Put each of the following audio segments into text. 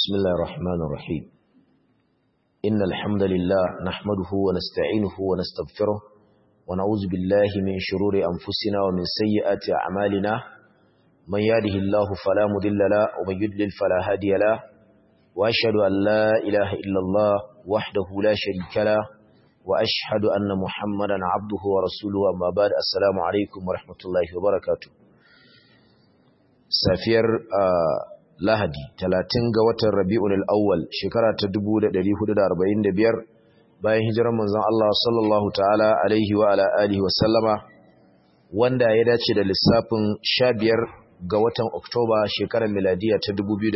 بسم الله الرحمن الرحيم إن الحمد لله نحمده ونستعينه ونستغفره ونعوذ بالله من شرور أنفسنا ومن سيئات أعمالنا من يهده الله فلا مضل له ومن يضلل فلا هادي له وأشهد أن لا إله إلا الله وحده لا شريك له وأشهد أن محمدا عبده ورسوله أما بعد السلام عليكم ورحمة الله وبركاته safiyar lahadi talatin ga watan rabi'un al'awwal shekara ta 1445 bayan hijirar manzon Allah sallallahu ta'ala alaihi wa ala alihi wa sallama wanda ya dace da lissafin 15 ga watan oktoba shekarar miladiya ta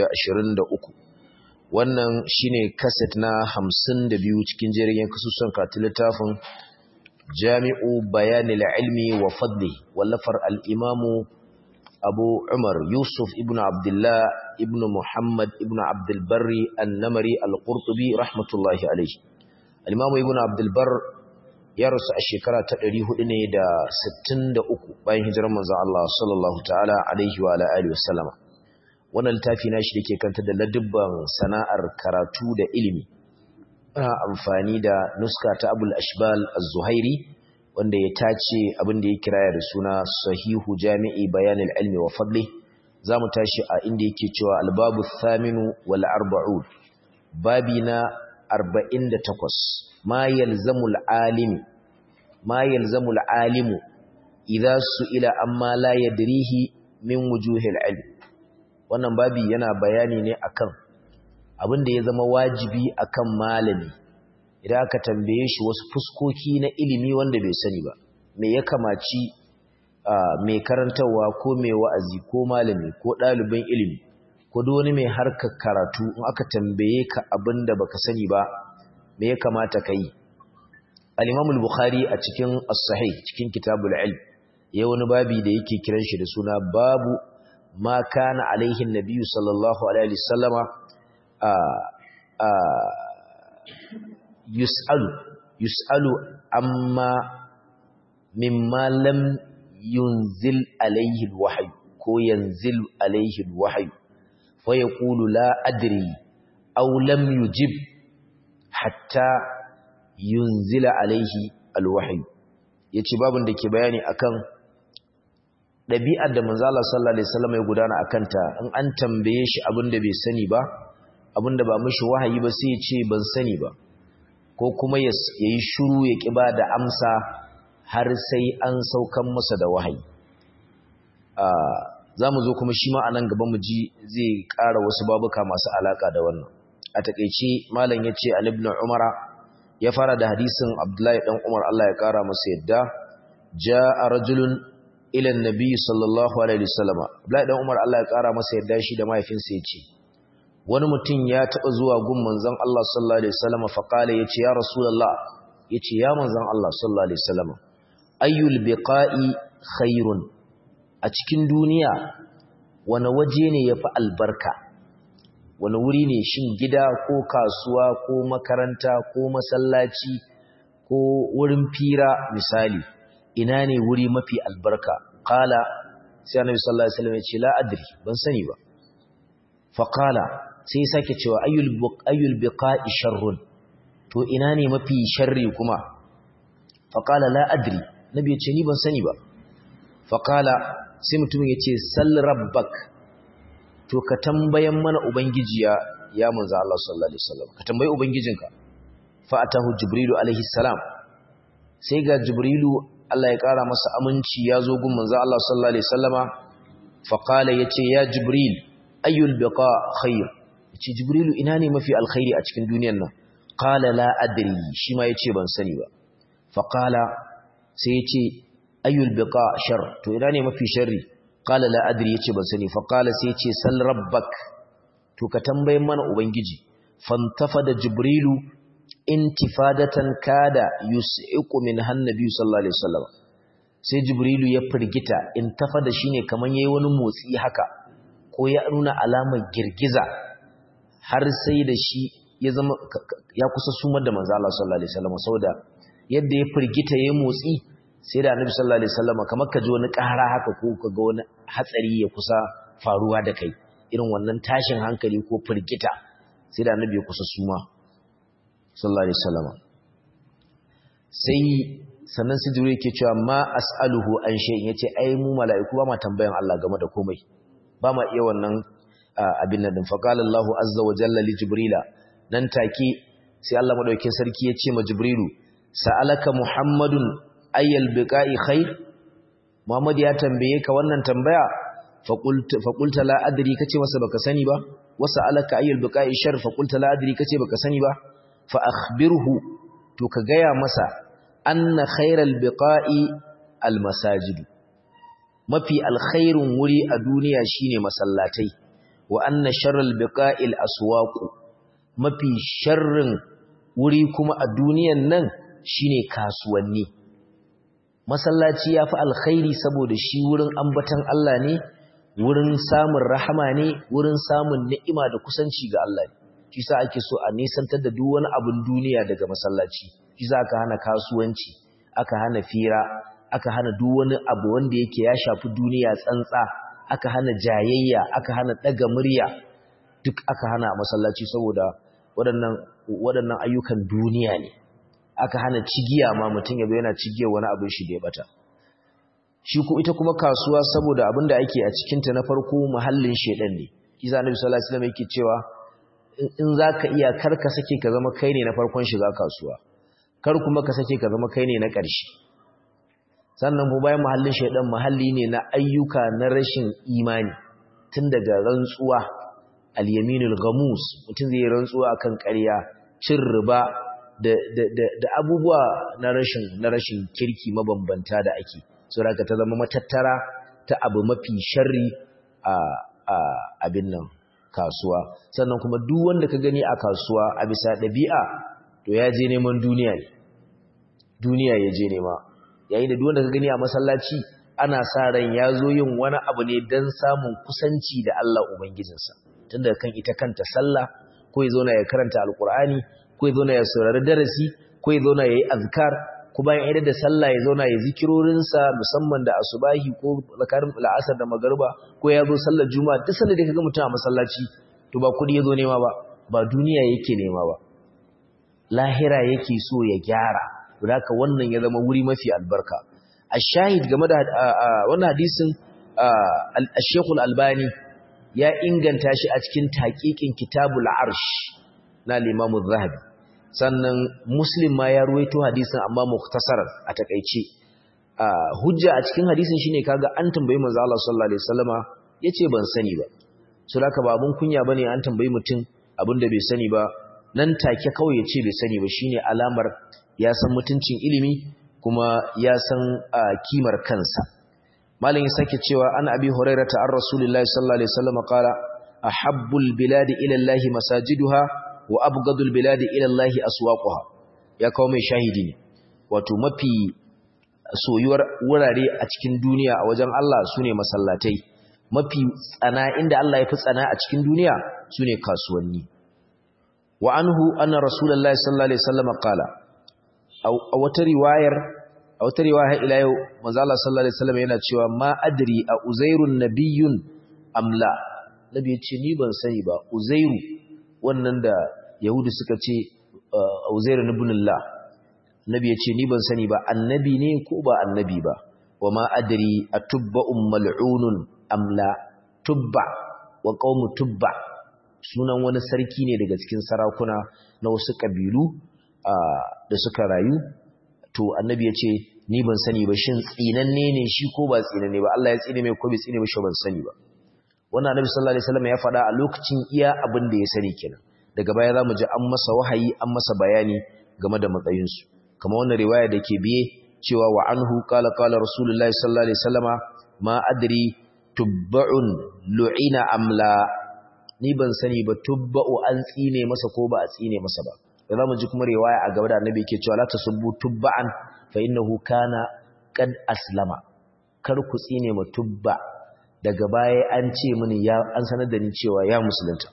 2023 wannan shine kaset na 52 cikin jerin kasusun katin littafin jami'u bayanil ilmi wa fadli wallafar al-imamu abu umar yusuf ibn abdullah ibn muhammad ibn abdulbarri annamari al-qurtubi rahmatullahi alaihi al-imamu ibn abdulbar ya rasu a shekara ta 400 ne da 63 bayan hijirar manzon Allah sallallahu ta'ala alaihi wa ala alihi wasallama wannan littafi nashi dake kanta da ladubban sana'ar karatu da ilimi ana amfani da nuska ta abul ashbal az-zuhairi wanda ya tace abin da ya kiraya da suna sahihu jami'i bayanil ilmi wa fadli za mu tashi a inda yake cewa albabu thaminu wal arba'un babi na 48 ma yalzamul alimi ma yalzamul alimu idza su'ila amma la yadrihi min wujuhil ilm wannan babi yana bayani ne akan abin da ya zama wajibi akan malami idan aka tambaye shi wasu fuskoki na ilimi wanda bai sani ba me ya kamaci mai karantarwa ko mai wa'azi ko malami ko ɗalibin ilimi ko duk wani mai harkar karatu in aka tambaye ka abin da baka sani ba me ya kamata ka yi al-imam al-bukhari a cikin as-sahih cikin kitabul ilm ya wani babi da yake kiran shi da suna babu ma kana alaihi an-nabiy sallallahu alaihi wasallama a a yus'alu yus'alu amma mimma lam yunzil alayhi alwahyu ko yanzil alayhi alwahyu fa yaqulu la adri aw lam yujib hatta yunzila alayhi alwahyu yace babun da ke bayani akan dabi'ar da manzo Allah sallallahu alaihi wasallam ya gudana akan ta in an tambaye shi abinda bai sani ba abinda ba mishi wahayi ba sai ya ce ban sani ba ko kuma ya yi shuru ya ƙi ba da amsa har sai an saukan masa da wahayi za mu zo kuma shi ma a nan gaba mu ji zai ƙara wasu babuka masu alaƙa da wannan a taƙaice malam ya ce alibin umara ya fara da hadisin abdullahi ɗan umar allah ya ƙara masa yadda ja a rajulun ilan nabi sallallahu alaihi wasallama abdullahi ɗan umar allah ya ƙara masa yadda shi da mahaifinsa ya ce wani mutum ya taɓa zuwa gun manzon Allah sallallahu alaihi wasallam fa kale yace ya rasulullah yace ya manzon Allah sallallahu alaihi wasallam ayyul biqa'i khairun a cikin duniya wani waje ne yafi albarka wani wuri ne shin gida ko kasuwa ko makaranta ko masallaci ko wurin fira misali ina ne wuri mafi albarka qala sai annabi sallallahu alaihi wasallam yace la adri ban sani ba fa qala sai ya sake cewa ayyul biqa'i sharrun to ina ne mafi sharri kuma faqala la adri nabi ya ce ni ban sani ba faqala sai mutumin ya ce sal rabbak to ka tambayan mana ubangiji ya ya manzo Allah sallallahu alaihi wasallam ka tambayi ubangijinka fa atahu jibrilu alaihi salam sai ga jibrilu Allah ya kara masa aminci ya zo gun manzo Allah sallallahu alaihi wasallama faqala yace ya jibril ayyul biqa khair yace jibrilu ina ne mafi alkhairi a cikin duniyar nan qala la adri shi ma yace ban sani ba fa qala sai yace ayyul biqa shar to ina ne mafi sharri qala la adri yace ban sani fa qala sai yace sal rabbak to ka tambayin mana ubangiji fantafada jibrilu intifadatan kada yus'iqu min hannabi sallallahu alaihi wasallam sai jibrilu ya firgita intafada shine kaman yayi wani motsi haka ko ya nuna alamar girgiza har sai da shi ya zama ya kusa sumar da manzo Allah sallallahu alaihi wasallam saboda yadda ya firgita yayin motsi sai da annabi sallallahu alaihi wasallam kamar ka ji wani ƙara haka ko ka ga wani hatsari ya kusa faruwa da kai irin wannan tashin hankali ko firgita sai da annabi ya kusa suma sallallahu alaihi wasallam sai sannan sai jibril yake cewa ma as'aluhu an shay'in yace ai mu mala'iku ba ma tambayan Allah game da komai ba ma iya wannan abin nan din faqala Allahu azza wa jalla li jibrila nan take sai Allah madaukakin sarki ya ce ma jibrilu sa'alaka muhammadun ayyal biqa'i khair muhammad ya tambaye ka wannan tambaya faqulta faqulta la adri kace masa baka sani ba wa sa'alaka ayyal biqa'i shar faqulta la adri kace baka sani ba fa akhbirhu to ka gaya masa anna khairal biqa'i almasajid mafi alkhairun wuri a duniya shine masallatai wa anna sharral biqa'il aswaq mafi sharrin wuri kuma a duniyan nan shine kasuwanni masallaci yafi alkhairi saboda shi wurin ambatan Allah ne wurin samun rahama ne wurin samun ni'ima da kusanci ga Allah ne shi sa ake so a nisantar da duk wani abun duniya daga masallaci shi za aka hana kasuwanci aka hana fira aka hana duk wani abu wanda yake ya shafi duniya tsantsa aka hana jayayya aka hana daga murya duk aka hana a masallaci saboda waɗannan waɗannan ayyukan duniya ne aka hana cigiya ma mutum ya yana cigiyar wani abin shi da ya bata shi ko ita kuma kasuwa saboda abin da ake a cikinta na farko muhallin shedan ne kisa annabi sallallahu alaihi wasallam yake cewa in zaka iya kar ka sake ka zama kai ne na farkon shiga kasuwa kar kuma ka sake ka zama kai ne na ƙarshe sannan ko bayan muhallin shedan muhalli ne na ayyuka na rashin imani tun daga rantsuwa al-yaminul ghamus mutum zai rantsuwa akan ƙarya cin riba da da da abubuwa na rashin na rashin kirki mabambanta da ake saboda ta zama matattara ta abu mafi sharri a a abin nan kasuwa sannan kuma duk wanda ka gani a kasuwa a bisa ɗabi'a to ya je neman duniya ne duniya ya je nema yayin da duk wanda ka gani a masallaci ana sa ran ya zo yin wani abu ne don samun kusanci da Allah ubangijinsa tunda kan ita kanta sallah ko ya zauna ya karanta alkur'ani ko ya zauna ya saurari darasi ko ya zauna ya yi azkar ko bayan idan da sallah ya zauna ya zikirorinsa musamman da asubahi ko zakarin la'asar da magariba ko ya zo sallar juma'a duk sanda da kaga mutum a masallaci to ba kudi ya zo nema ba ba duniya yake nema ba lahira yake so ya gyara don haka wannan ya zama wuri mafi albarka a shahid game da wannan hadisin al-Sheikh al-Albani ya inganta shi a cikin taqiqin Kitabul Arsh na Imam zahabi sannan Muslim ma ya ruwaito hadisin amma mukhtasaran a takeice hujja a cikin hadisin shine kaga an tambayi manzo Allah sallallahu alaihi wasallama yace ban sani ba so haka ba abun kunya bane an tambayi mutum abinda bai sani ba nan take kawai yace bai sani ba shine alamar ya san mutuncin ilimi kuma ya san kimar kansa malam ya sake cewa an abi hurairata an rasulullahi sallallahu alaihi wasallam qala ahabbul biladi ila allahi masajiduha wa abghadul biladi ila allahi aswaquha ya kawo mai shahidi ne wato mafi soyuwar wurare a cikin duniya a wajen Allah sune masallatai mafi tsana inda Allah ya fi tsana a cikin duniya sune kasuwanni wa anhu anna rasulullahi sallallahu alaihi wasallam qala a wata riwayar a wata riwaya ila yau manzo Allah sallallahu alaihi wasallam yana cewa ma adri a uzairun nabiyyun amla nabi ya ce ni ban sani ba uzairu wannan da yahudi suka ce uzairu ibn Allah nabi ya ce ni ban sani ba annabi ne ko ba annabi ba wa ma adri atubba mal'unun amla tubba wa qaumu tubba sunan wani sarki ne daga cikin sarakuna na wasu kabilu da suka rayu to annabi ya ce ni ban sani ba shin tsinanne ne shi ko ba tsinanne ba Allah ya tsine mai ko bai tsine mai shi ban sani ba wannan annabi sallallahu alaihi wasallam ya faɗa a lokacin iya abin da ya sani kenan daga baya zamu ji an masa wahayi an masa bayani game da matsayin su kamar wannan riwaya da ke biye cewa wa anhu qala qala rasulullahi sallallahu alaihi wasallama ma adri tubba'un lu'ina amla ni ban sani ba tubba'u an tsine masa ko ba a tsine masa ba da zamu ji kuma riwaya a gaba da annabi yake cewa la tasubbu tubba'an fa innahu kana qad aslama kar ku tsine ma tubba daga baya an ce mini ya an sanar da ni cewa ya musulunta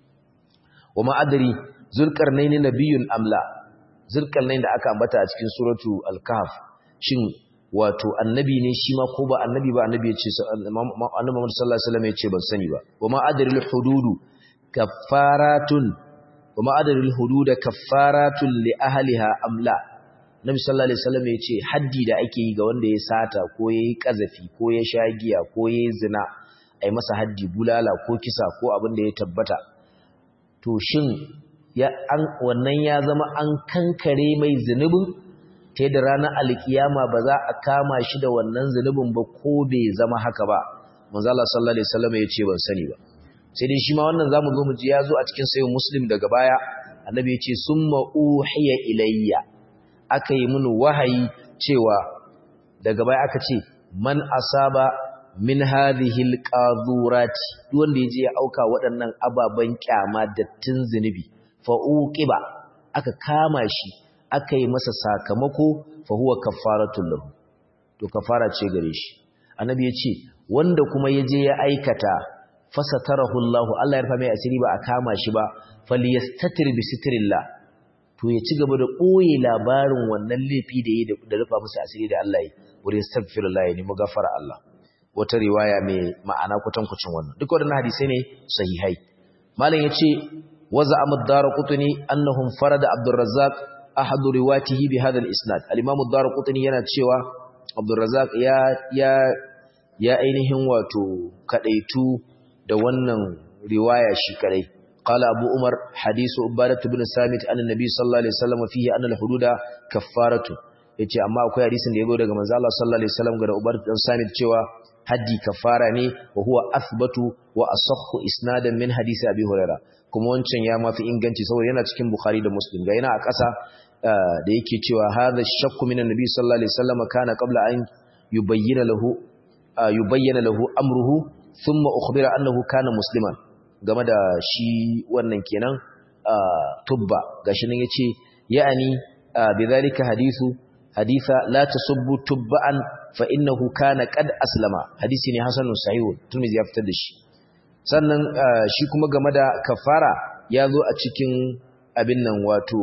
wa ma adri zulqarnaini nabiyyun amla zulqarnain da aka ambata a cikin suratu al-kahf shin wato annabi ne shi ma ko ba annabi ba annabi ya ce annabi Muhammad sallallahu alaihi wasallam ya ce ban sani ba wa ma adri al-hududu kaffaratun wa ma'adarul hudud kaffaratun li ahliha amla nabi sallallahu alaihi wasallam ya ce haddi da ake yi ga wanda ya sata ko yayi kazafi ko ya sha giya ko yayi zina ai masa haddi bulala ko kisa ko abin da ya tabbata to shin ya an wannan ya zama an kankare mai zunubin ta da ranar alkiyama ba za a kama shi da wannan zunubin ba ko bai zama haka ba manzo Allah sallallahu alaihi wasallam ya ce ban sani ba sai dai shi ma wannan zamu zo mu ji ya zo a cikin sayyid muslim daga baya annabi ya ce summa uhiya ilayya aka yi mini wahayi cewa daga baya aka ce man asaba min hadhihi alqadurati duk wanda yaje ya auka waɗannan ababan kyama dattin zinubi fa uqiba aka kama shi aka yi masa sakamako fa huwa kaffaratul lahu to kafara ce gare shi annabi ya ce wanda kuma yaje ya aikata fasatarahu Allah Allah ya rufa mai asiri ba a kama shi ba falyastatir bi sitrillah to ya ci gaba da ɓoye labarin wannan laifi da yi da rufa musu asiri da Allah yi wuri astaghfirullah ya nemi gafara Allah wata riwaya mai ma'ana kwatankwacin wannan duk waɗannan hadisai ne sahihai malam yace waza amad darqutni annahum farada abdurrazzaq ahadu riwatihi bi hadha al-isnad al-imam ad-darqutni yana cewa abdurrazzaq ya ya ya ainihin wato kadaitu da wannan riwaya shi kadai قال أبو عمر حديث عبادة بن سامت أن النبي صلى الله عليه وسلم فيه أن الحدود كفارة yace amma akwai hadisin da yazo daga manzo Allah sallallahu alaihi wasallam ga Ubar dan Samit cewa haddi kafara ne wa huwa athbatu wa asahhu isnadan min hadisi Abi Hurairah kuma wancan ya mafi inganci saboda yana cikin Bukhari da Muslim ga yana a ƙasa da yake cewa hadha shakku min annabi sallallahu alaihi wasallam kana qabla an yubayyana lahu yubayyana lahu amruhu thumma ukhbira annahu kana musliman game da shi wannan kenan tubba gashi nan yace ya'ani bidhalika hadithu haditha la tasubbu tubba'an fa innahu kana qad aslama hadisi ne hasanun sahih turmizi ya fitar da shi sannan shi kuma game da kafara ya zo a cikin abin nan wato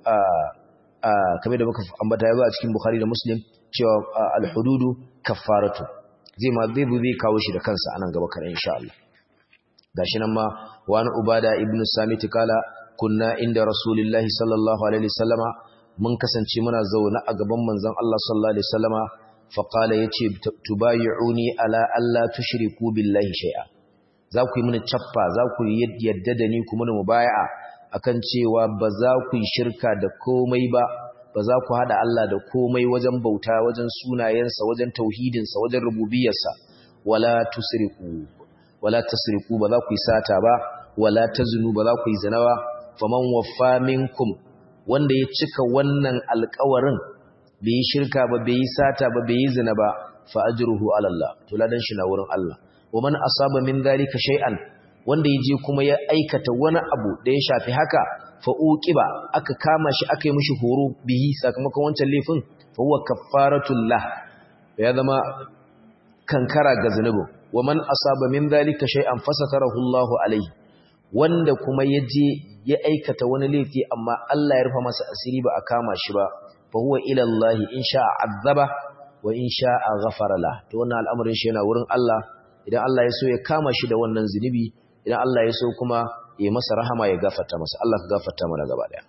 kamar da muka ambata ya zo a cikin bukhari da muslim cewa al-hududu kaffaratu zai ma zai zai kawo shi da kansa anan gaba kana insha Allah gashi nan ma wani ubada ibnu samit kala kunna inda rasulullahi sallallahu alaihi wasallama mun kasance muna zaune a gaban manzon Allah sallallahu alaihi wasallama fa qala yace tubayyi'uni ala alla tushriku billahi shay'a za ku yi mini chaffa za ku yadda da ni kuma mu mubaya'a akan cewa ba za ku yi shirka da komai ba ba za ku hada Allah da komai wajen bauta wajen sunayensa wajen tauhidinsa wajen rububiyarsa wala tusriku wala tasriku ba za ku yi sata ba wala tazunu ba za ku yi zina ba faman waffa minkum wanda ya cika wannan alƙawarin bai yi shirka ba bai yi sata ba bai yi zina ba fa ajruhu ala Allah to ladan shi na wurin Allah wa man asaba min dhalika shay'an wanda yaje kuma ya aikata wani abu da ya shafi haka fa uqiba aka kama shi aka yi mishi horo bihi sakamakon wancan laifin fa huwa kaffaratul lah ya zama kankara ga zanubin wa man asaba min dhalika shay'an fasatarahu Allahu alayhi wanda kuma yaje ya aikata wani laifi amma Allah ya rufa masa asiri ba a kama shi ba fa huwa ila Allah in sha'a azaba wa in sha'a ghafara la to wannan al'amarin shi yana wurin Allah idan Allah ya so ya kama shi da wannan zinubi idan Allah ya so kuma ya masa rahama ya gafarta masa Allah ka gafarta mana gaba daya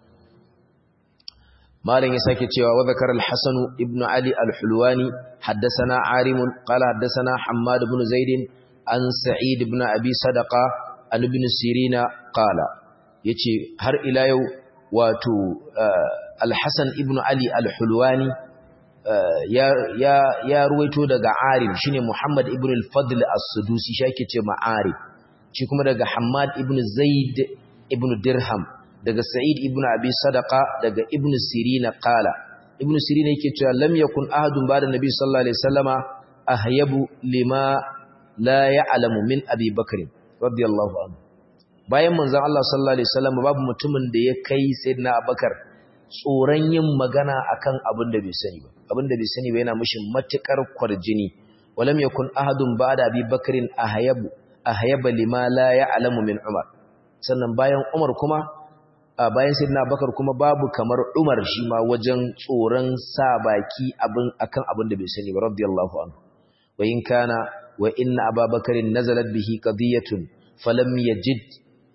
malam ya sake cewa wa zakara al-hasan ibn ali al-hulwani haddathana arim qala haddathana hammad ibn zaid an sa'id ibn abi sadaqa an ibn sirina qala yace har ila yau wato al-hasan ibn ali al-hulwani ya ya ya ruwaito daga arim shine muhammad ibn al-fadl as-sudusi shi yake ce ma'arif shi kuma daga Hamad ibn Zaid ibn Dirham daga Sa'id ibn Abi Sadaqa daga Ibn Sirina qala Ibn Sirina yake cewa lam yakun ahadun ba'da Nabi sallallahu alaihi wasallama ahyabu lima la ya'lamu min Abi Bakr radiyallahu anhu bayan manzon Allah sallallahu alaihi wasallam babu mutumin da ya kai sayyidina Abubakar tsoron yin magana akan abin da bai sani ba abin da bai sani ba yana mishi matukar kwarjini walam yakun ahadun ba'da Abi Bakr ahyabu ahyaba lima la ya'lamu min Umar sannan bayan Umar kuma bayan Sayyidina Bakar kuma babu kamar Umar shi ma wajen tsoron sa baki abin akan abin da bai sani ba radiyallahu anhu wa in kana wa inna Abubakar nazalat bihi qadiyatun falam yajid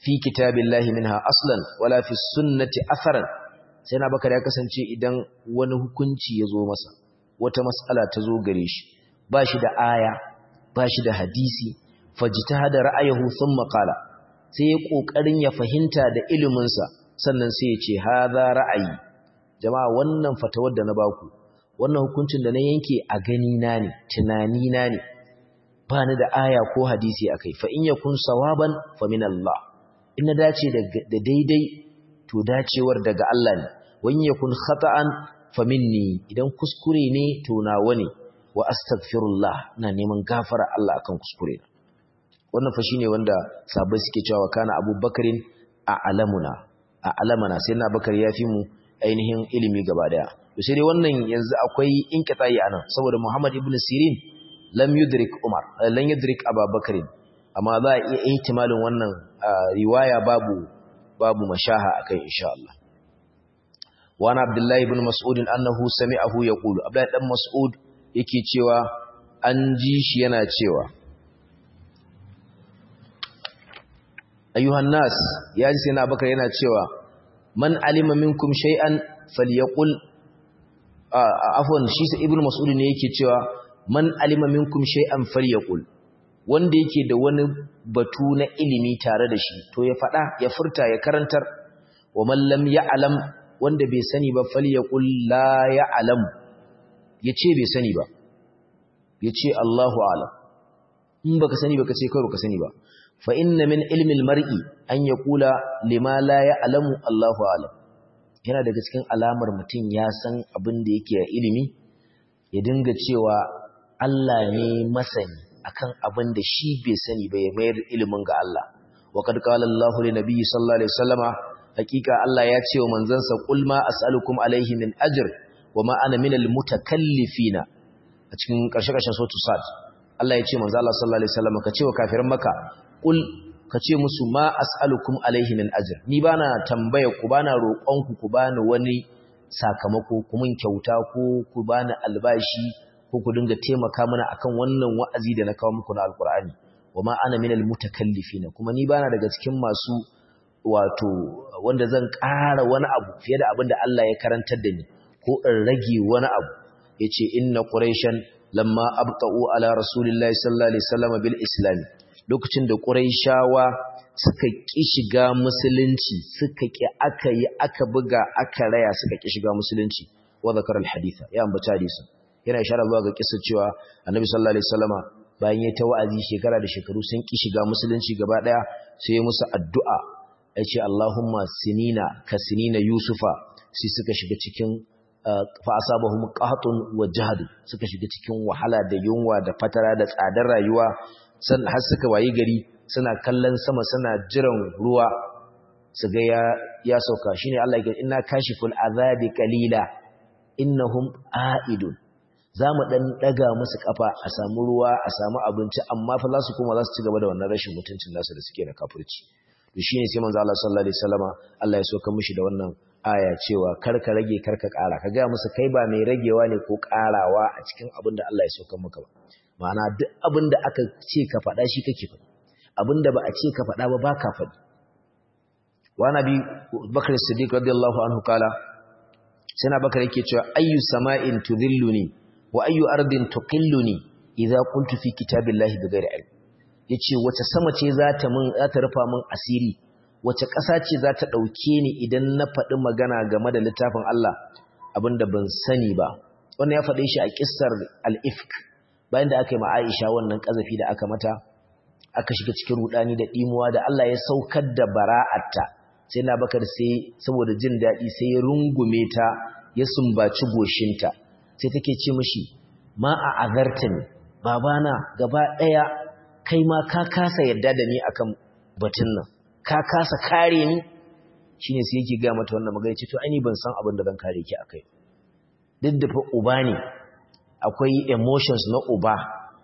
fi kitabillahi minha aslan wala fi sunnati atharan sai na bakar ya kasance idan wani hukunci ya zo masa wata mas'ala ta zo gare shi ba shi da aya ba shi da hadisi fajtahada ra'ayahu thumma qala sai ya kokarin ya fahimta da ilimin sa sannan sai ya ce hadha ra'ayi jama'a wannan fatawar da na baku wannan hukuncin da na yanke a gani na ne tunani na ne ba ni da aya ko hadisi akai fa in yakun sawaban fa min Allah in na dace da daidai to dacewar daga Allah ne wan yakun khata'an fa minni idan kuskure ne to nawa ne wa astaghfirullah ina neman gafara Allah akan kuskure na wannan fa shine wanda sabai suke cewa kana abubakarin a alamuna a alamana sai na bakar ya fi mu ainihin ilimi gaba daya to sai dai wannan yanzu akwai inqita'i anan saboda Muhammad ibn Sirin lam yudrik Umar lam yudrik Abubakar amma za a iya ihtimalin wannan riwaya babu babu mashaha akai insha Allah wa ana Abdullah ibn Mas'ud annahu sami'ahu yaqulu Abdullah dan Mas'ud yake cewa an ji shi yana cewa ayyuhan nas ya ji sai na bakar yana cewa man alima minkum shay'an falyaqul afwan shi sai ibnu mas'ud ne yake cewa man alima minkum shay'an falyaqul wanda yake da wani batu na ilimi tare da shi to ya fada ya furta ya karantar wa man lam ya'lam wanda bai sani ba falyaqul la ya'lam yace bai sani ba yace Allahu a'lam in baka sani baka ce kai baka sani ba fa inna min ilmi almar'i an yaqula lima la ya'lamu Allahu a'lam yana daga cikin alamar mutum ya san abin da yake a ilimi ya dinga cewa Allah ne masani akan abin da shi bai sani ba ya mayar ilimin ga Allah wa qad qala Allahu li nabiyyi sallallahu alaihi wasallama hakika Allah ya ce wa manzansa qul ma as'alukum alaihi min ajr wa ma ana min almutakallifina a cikin karshe-karshen suratul sad Allah ya ce manzo Allah sallallahu alaihi wasallama ka ce wa kafiran maka qul ka ce musu ma as'alukum alaihi min ajr ni bana tambaya ku bana roƙon ku ku bani wani sakamako ku mun kyauta ko ku bani albashi ko ku dinga taimaka mana akan wannan wa'azi da na kawo muku na alqur'ani wama ana minal mutakallifina kuma ni bana daga cikin masu wato wanda zan ƙara wani abu fiye da abin da Allah ya karantar da ni ko in rage wani abu yace inna quraishan lamma abqa'u ala rasulillahi sallallahu alaihi wasallam bil islam lokacin da Qurayshawa suka ƙi shiga musulunci suka ƙi aka yi aka buga aka raya suka ƙi shiga musulunci wa zakar al-haditha ya ambata hadisin yana ishara zuwa ga kissa cewa Annabi sallallahu alaihi wasallama bayan ya ta wa'azi shekara da shekaru sun ƙi shiga musulunci gaba daya sai ya musu addu'a yace Allahumma sinina ka sinina Yusufa sai suka shiga cikin fa asabahum qahtun wa jahd suka shiga cikin wahala da yunwa da fatara da tsadar rayuwa har suka wayi gari suna kallon sama suna jiran ruwa su ga ya, ya sauka shine Allah ya inna kashiful azabi qalila innahum aidun zamu dan daga musu kafa a samu ruwa a samu abinci amma fa za su koma za su ci gaba da wannan rashin mutuncin nasu da suke na kafirci to shine sai manzo Allah sallallahu alaihi wasallama Allah ya soka mishi da wannan aya cewa karka rage karka kara ka ga musu kai ba mai ragewa ne ko karawa a cikin abin da Allah ya soka maka ba ma'ana duk abin da aka ce ka faɗa shi kake faɗi abin da ba a ce ka faɗa ba ba ka faɗi wa nabi bakar siddiq radiyallahu anhu kala sai na bakar yake cewa ayyu sama'in tudhilluni wa ayyu ardin tuqilluni idza qultu fi kitabillahi bighairi ilm yace wace sama ce za ta mun za ta rufa mun asiri wace ƙasa ce za ta ɗauke ni idan na faɗi magana game da littafin Allah abinda ban sani ba wannan ya faɗe shi a kissar al-ifk bayan da aka yi ma'aisha wannan ƙazafi da aka mata aka shiga cikin rudani da ɗimuwa da Allah ya saukar da bara'atta sai na bakar sai saboda jin daɗi sai ya rungume ta ya sumbaci goshinta sai take ce mishi ma a azarta ne babana gaba ɗaya kai ma ka kasa yadda da ni akan batun nan ka kasa kare ni shine sai yake ga mata wannan magana ce to ai ni ban san abin da zan kare ki akai duk da fa uba ne akwai emotions na uba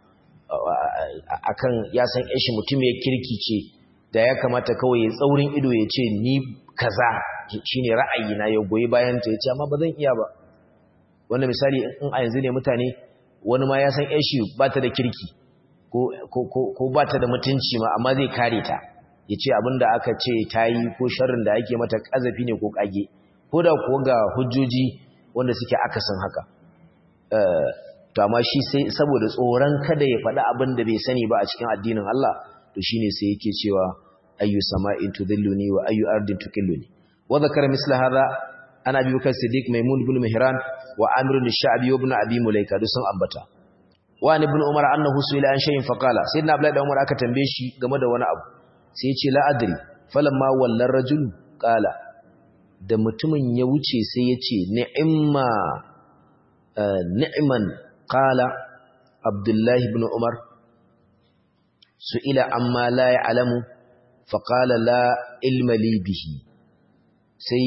akan ya san shi mutum ya kirki ce da ya kamata kawai ya tsaurin ido ya ce ni kaza shine ra'ayi na ya goyi bayan ta ya ce amma ba zan iya ba wanda misali in a yanzu ne mutane wani ma ya san shi ba ta da kirki ko ba ta da mutunci ma amma zai kare ta ya ce abinda aka ce ta yi ko sharrin da ake mata ƙazafi ne ko ƙage ko da kuwa ga hujjoji wanda suke akasin haka to amma shi sai saboda tsoron kada ya faɗi abin da bai sani ba a cikin addinin Allah to shine sai yake cewa ayyu sama'in tudhilluni wa ayyu ardin tukilluni wa dhakara misla hadha ana bi bakar siddiq maimun ibn mihran wa amir al-sha'bi ibn abi mulaika duk sun ambata wa ibn umar annahu su'ila an shay'in faqala sayyidina abdullahi da umar aka tambaye shi game da wani abu sai ya ce la adri falamma wallar rajul qala da mutumin ya wuce sai ya ce ni'imma ni'man qala abdullahi ibn umar su'ila amma la ya'lamu faqala la ilma li bihi sai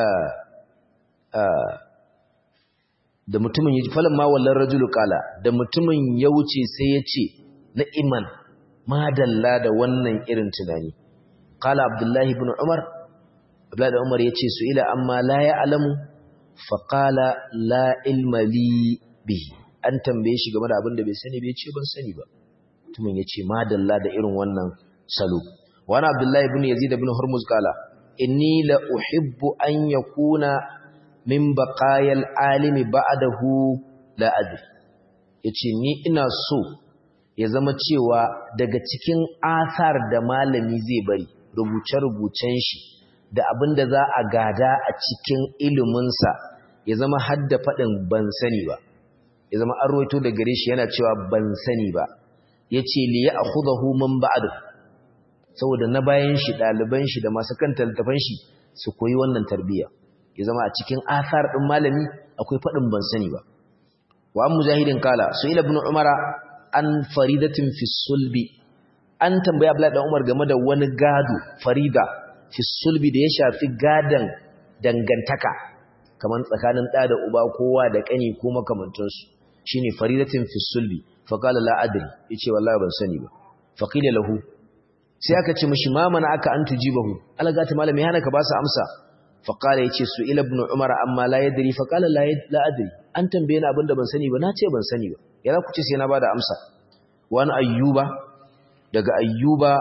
da mutumin ya falan ma wallan rajulu qala da mutumin ya wuce sai ya ce ni'man madalla da wannan irin tunani qala abdullahi ibn umar abdullahi ibn umar yace su'ila amma la ya'lamu faqala la ilma li bihi an tambaye shi game da abin da bai sani bai ce ban sani ba mutumin yace madalla da irin wannan salo wani abdullahi ibn yazid ibn hurmuz qala inni la uhibbu an yakuna min baqayal alimi ba'dahu la adri yace ni ina so ya zama cewa daga cikin asar da malami zai bari rubuce-rubucen shi da abin da za a gada a cikin iliminsa ya zama hadda faɗin ban sani ba ya zama an roito da gare shi yana cewa ban sani ba ya ce li ya akhudahu man ba'du saboda na bayan shi ɗaliban shi da masu kan littafan shi su koyi wannan tarbiyya ya zama a cikin asar ɗin malami akwai faɗin ban sani ba wa an mujahidin kala su ila ibn umara an faridatin fi sulbi an tambaya Abdullahi dan Umar game da wani gado farida fi sulbi da ya shafi gadan dangantaka kaman tsakanin da da uba kowa da kani ko makamantansu shine faridatin fi sulbi fa qala la adri yace wallahi ban sani ba fa qila lahu sai aka ce mishi ma mana aka an tujibahu alaga ta malami hana ka ba su amsa fa qala yace su ila ibn umar amma la yadri fa qala la la adri an tambaye ni abinda ban sani ba na ce ban sani ba ya za ku ce sai na bada amsa wani ayyuba daga ayyuba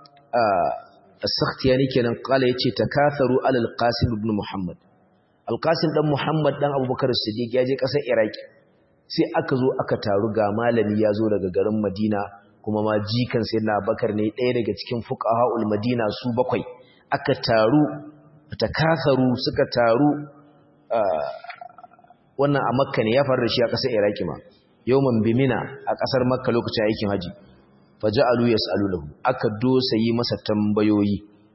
as-sakhtiyani kenan qala yace takatharu alal qasim ibn muhammad al-qasim dan muhammad dan abubakar siddiq ya je kasar iraki sai aka zo aka taru ga malami ya zo daga garin madina kuma ma jikan sayyidina abubakar ne ɗaya daga cikin fuqahaul madina su bakwai aka taru takatharu suka taru wannan a makka ne ya faru da shi a kasar iraki ma yawman bimina a kasar makka lokacin aikin haji faja'alu yas'alunahu aka dosa yi masa tambayoyi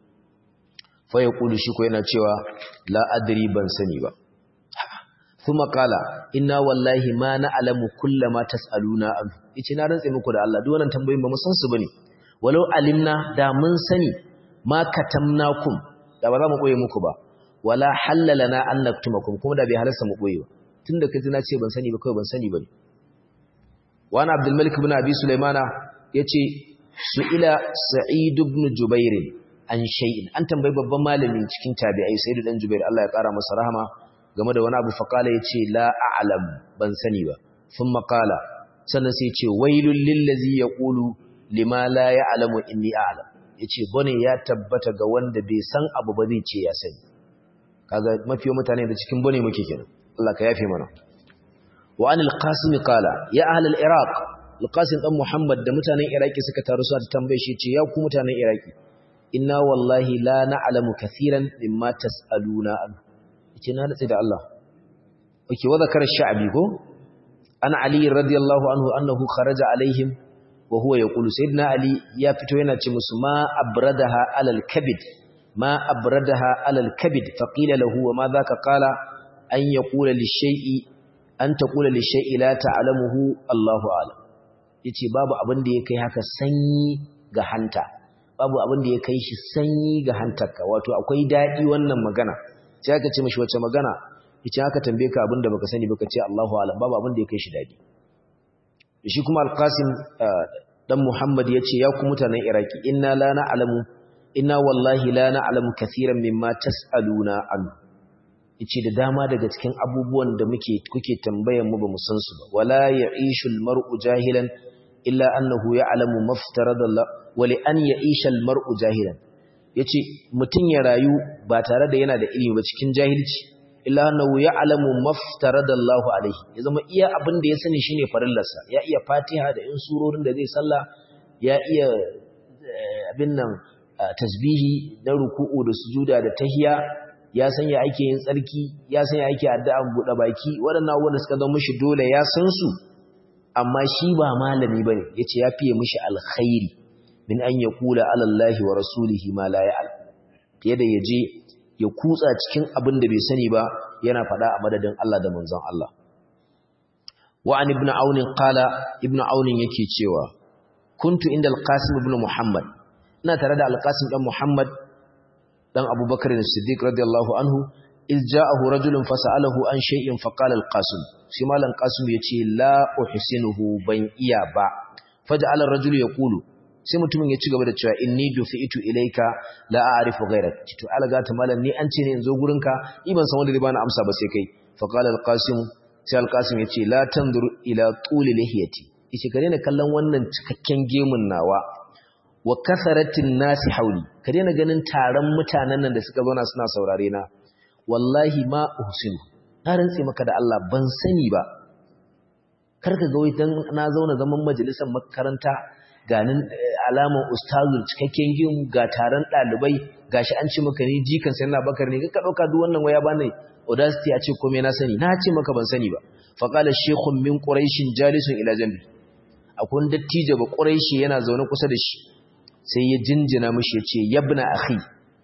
fa yaqulu shi ko yana cewa la adri ban sani ba kuma kala inna wallahi ma na'lamu kullama tas'aluna an yace na rantsa muku da Allah duk wannan tambayoyin ba mu san su bane walau alimna da mun sani ma katamnakum da ba za mu koye muku ba wala halalana an naktumakum kuma da bai halarsa mu koye ba tunda kaji na ce ban sani ba kawai ban sani bane wa ana abdul malik ibn abi sulaimana yace su'ila sa'id ibn jubair an shay'in an tambayi babban malami cikin tabi'ai sa'id dan jubair Allah ya kara masa rahama game da wani abu faqala yace la a'lam ban sani ba thumma qala sannan sai yace wailul lil ladzi yaqulu lima la ya'lamu inni a'lam yace bane ya tabbata ga wanda bai san abu ba zai ce ya sani kaga mafiyo mutane da cikin bane muke kenan Allah ka yafe mana wa anil qasim qala ya ahlal iraq alqasim dan muhammad da mutanen iraki suka taru su ta tambaye shi ce ya ku mutanen iraki inna wallahi la na'lamu kathiran mimma tas'aluna an yace na dace da Allah okay wa zakar sha'bi ko an ali radiyallahu anhu annahu kharaja alaihim wa huwa yaqulu sayyidina ali ya fito yana ce musu ma abradaha alal kabid ma abradaha alal kabid faqila lahu wa ma dhaka qala an yaqula lishay'i an taqula lishay'i la ta'lamuhu Allahu a'lam yace babu abin da ya kai haka sanyi ga hanta babu abin da ya kai shi sanyi ga hantarka wato akwai dadi wannan magana sai aka ce mishi wace magana yace aka tambaye ka abin da baka sani baka ce Allahu a'lam babu abin da ya kai shi dadi shi kuma al-Qasim dan Muhammad yace ya ku mutanen Iraki inna la na'lamu inna wallahi la na'lamu kaseeran mimma tas'aluna an yace da dama daga cikin abubuwan da muke kuke tambayar mu ba mu san su ba wala ya'ishu al-mar'u jahilan illa annahu ya'lamu maftarada Allah wa li an ya'isha al-mar'u jahilan yace mutun ya rayu ba tare da yana da ilimi ba cikin jahilci illa annahu ya'lamu maftaradallahu alaihi ya zama iya abin da ya sani shine farillarsa ya iya Fatiha da in surorin da zai sallah ya iya abin nan tasbihi na ruku'u da sujuda da tahiya ya san ya ake yin tsarki ya san ya ake addu'an buɗe baki waɗannan abubuwan da suka zama mishi dole ya san su amma shi ba malami bane yace ya fiye mishi alkhairi min an yaqula ala allahi wa rasulihi ma la ya'lam fiye da yaje ya kutsa cikin abin da bai sani ba yana faɗa a madadin Allah da manzon Allah wa an ibn aun qala ibn aun yake cewa kuntu inda al-qasim ibn muhammad ina tare da al-qasim dan muhammad dan abubakar as-siddiq radiyallahu anhu iz ja'ahu rajulun fas'alahu an shay'in faqala al-qasim shi malan qasim yace la uhsinuhu ban iya ba faj'ala ar-rajulu yaqulu sai mutumin ya ci gaba da cewa inni dufi'tu ilayka la a'rifu ghayrak to alaga ta malam ni an ce ne in zo gurinka ni ban san wanda zai bani amsa ba sai kai faqala al-qasim sai al-qasim yace la tanzur ila tuli lihiyati yace ka daina kallon wannan cikakken gemun nawa wa kasaratin nasi hauli ka daina ganin taron mutanen nan da suka zauna suna saurare na wallahi ma uhsinu na rantse maka da Allah ban sani ba karka ga wai dan na zauna zaman majalisar makaranta ganin alaman ustazul cikakken gim ga taron dalibai gashi an ce maka ni jikan sai na bakar ne ka dauka duk wannan waya bane audacity a ce komai na sani na ce maka ban sani ba fa qala shaykhun min quraish jalisun ila jambi akwai dattijo ba quraishi yana zaune kusa da shi sai ya jinjina mishi yace yabna akhi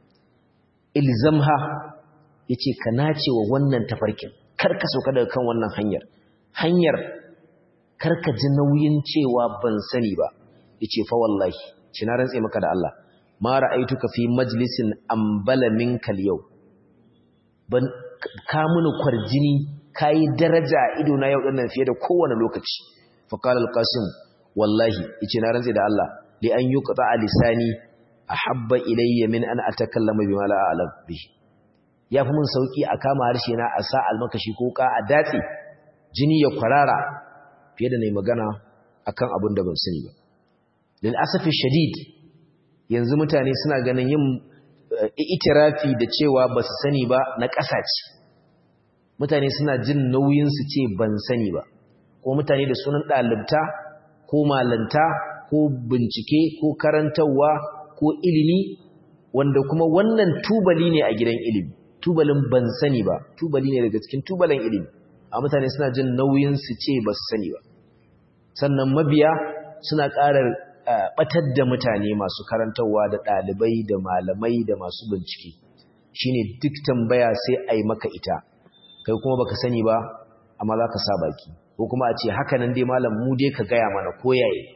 ilzamha yace ka nace wa wannan tafarkin kar ka sauka daga kan wannan hanyar hanyar kar ka ji nauyin cewa ban sani ba yace fa wallahi ci na rantse maka da Allah ma ra'aituka fi majlisin ambala minkal yau ban ka muni kwarjini kai daraja ido na yau dinnan fiye da kowane lokaci fa qala al-qasim wallahi yace na rantse da Allah li an yuqta lisani ahabba ilayya min an atakallama bima la a'lam bihi yafi mun sauki a kama harshe na a sa almakashi ko ka a datse jini ya kwarara fiye da nayi magana akan abin da ban sani ba lil asafi shadid yanzu mutane suna ganin yin itirafi da cewa ba su sani ba na ƙasace mutane suna jin nauyin su ce ban sani ba ko mutane da sunan ɗalibta ko malanta ko bincike ko karantarwa ko ilimi wanda kuma wannan tubali ne a gidan ilimi tubalin ban sani ba tubali ne daga cikin tubalin ilimi a mutane suna jin nauyin su ce ba su sani ba sannan mabiya suna ƙarar batar da mutane masu karantarwa da ɗalibai da malamai da masu bincike shine duk tambaya sai a yi maka ita kai kuma baka sani ba amma za ka sa baki ko kuma a ce haka nan dai malam mu dai ka gaya mana ko yaye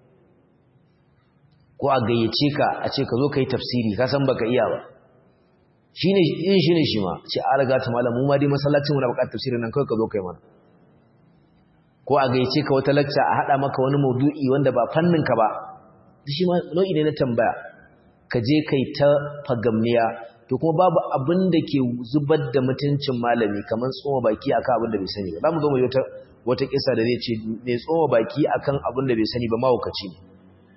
ko a gayyace ka a ce ka zo ka yi tafsiri ka san baka iya ba shine yin shine shi ma ce a riga ta malam mu ma dai masallacin mu na bukatar tafsirin nan kawai ka zo kai mana ko a gaice ka wata lacca a haɗa maka wani maudu'i wanda ba fanninka ba shi ma nau'i ne na tambaya ka je kai ta fagamniya to kuma babu abin da ke zubar da mutuncin malami kamar tsoma baki akan abin da bai sani ba za mu zo mu yi wata wata kisa da zai ce mai tsoma baki akan abin da bai sani ba mahaukaci ne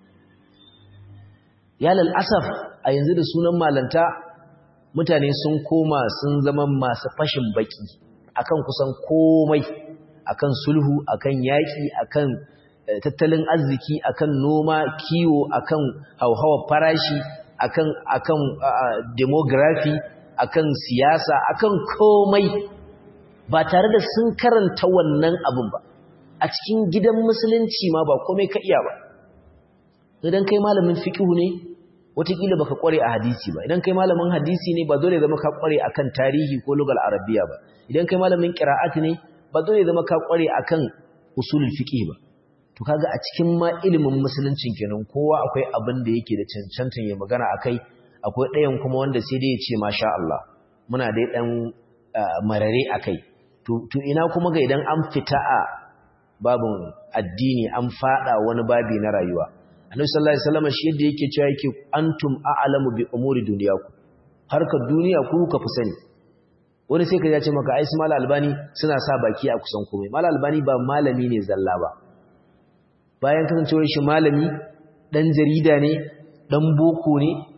ya asaf a yanzu da sunan malanta mutane sun koma sun zama masu fashin baki akan kusan komai akan sulhu akan yaƙi akan tattalin arziki akan noma kiwo akan hauhawar farashi akan akan demography akan siyasa akan komai ba tare da sun karanta wannan abin ba a cikin gidan musulunci ma ba komai ka iya ba idan kai malamin fiqhu ne wataƙila baka kware a hadisi ba idan kai malamin hadisi ne ba dole zama ka kware akan tarihi ko lugal arabiya ba idan kai malamin qira'at ne ba dole zama ka kware akan usulul fiqh ba to kaga a cikin ma ilimin musuluncin kenan kowa akwai abin da yake da cancantan ya magana akai akwai ɗayan kuma wanda sai dai ya ce masha Allah muna dai dan marare akai to to ina kuma ga idan an fita a babun addini an fada wani babi na rayuwa annabi sallallahu alaihi wasallam shi yadda yake cewa yake antum a'lamu bi umuri dunyakum harkar duniya ku ka fi sani wani sai ka ya ce maka ai su mala albani suna sa baki a kusan komai mala albani ba malami ne zalla ba bayan kasancewar shi malami dan jarida ne dan boko ne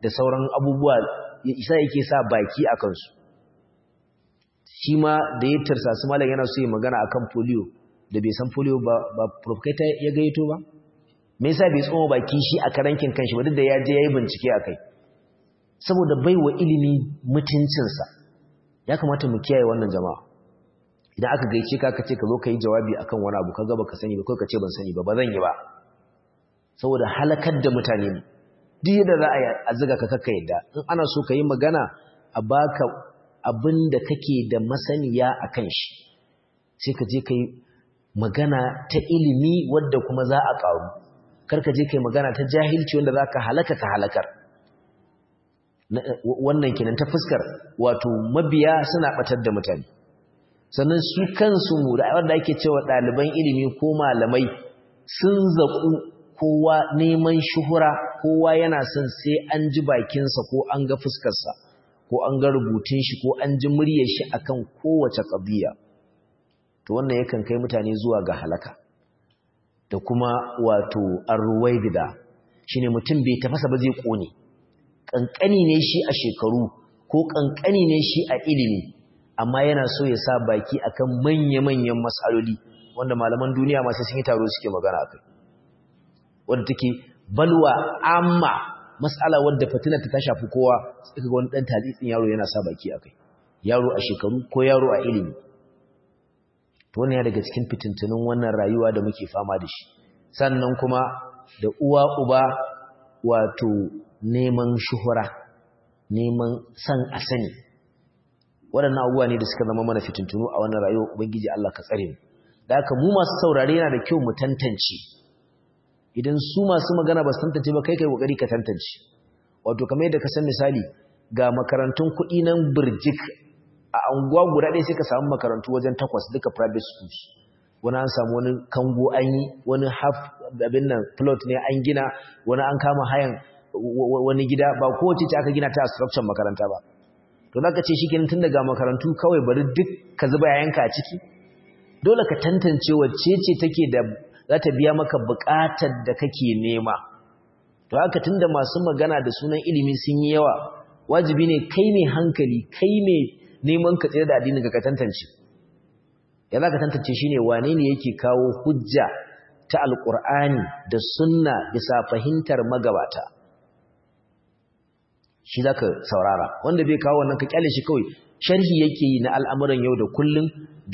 da sauran abubuwa isa yake sa baki a kansu shi ma da ya tarsasu malam yana so ya magana akan polio da bai san polio ba ba professor ya gaito ba me yasa bai tsoma baki shi a karankin kanshi ba duk da ya je yayi bincike akai saboda baiwa ilimi mutuncinsa ya kamata mu kiyaye wannan jama'a idan aka gaice ka kace ka zo ka yi jawabi akan wani abu kaga baka sani ba kai ka ce ban sani ba ba zan yi ba saboda halakar da mutane ne duk yadda za a yi a ziga ka kakka yadda in ana so ka yi magana a baka abin da kake da masaniya a kan shi sai ka je ka yi magana ta ilimi wadda kuma za a ƙaru kar ka je ka yi magana ta jahilci wanda za ka halaka ka halakar wannan kenan ta fuskar wato mabiya suna ɓatar da mutane sannan su kansu mu da wanda ake cewa ɗaliban ilimi ko malamai sun zaƙu kowa neman shuhura kowa yana son sai an ji bakinsa ko an ga fuskarsa ko an ga rubutun shi ko an ji muryar shi akan kowace ƙabiya to wannan yakan kai mutane zuwa ga halaka da kuma wato arwaibida shine mutum bai tafasa ba zai kone kankani ne shi a shekaru ko kankani ne shi a ilimi amma yana so ya sa baki akan manya-manyan matsaloli wanda malaman duniya masu sun yi taro suke magana akai wanda take balwa amma matsala wadda fitinar ta shafi kowa sai ga wani dan talitsin yaro yana sa baki akai yaro a shekaru ko yaro a ilimi to wannan ya daga cikin fitintunin wannan rayuwa da muke fama da shi sannan kuma da uwa uba wato neman shuhura neman san a sani waɗannan abubuwa ne da suka zama mana fitintunu a wannan rayuwa ubangiji Allah ka tsare mu da haka mu masu saurare yana da kyau mu tantance idan su masu magana ba su tantance ba kai kai kokari ka tantance wato kamar yadda ka san misali ga makarantun kuɗi nan birjik a anguwa guda ɗaya sai ka samu makarantu wajen takwas duka private schools wani an samu wani kango an yi wani half abin nan plot ne an gina wani an kama hayan wani gida ba kowace ce aka gina ta a structure makaranta ba to zaka ce shi kenan tun daga makarantu kawai bari duk ka zuba yayanka a ciki dole ka tantance wacce ce take da za ta biya maka buƙatar da kake nema to haka tunda masu magana da sunan ilimi sun yi yawa wajibi ne kai mai hankali kai mai neman ka tsira da addinin ka tantance ya za ka tantance shi ne wane ne yake kawo hujja ta alƙur'ani da sunna bisa fahimtar magabata shi za ka saurara wanda bai kawo wannan ka kyale shi kawai sharhi yake yi na al'amuran yau da kullum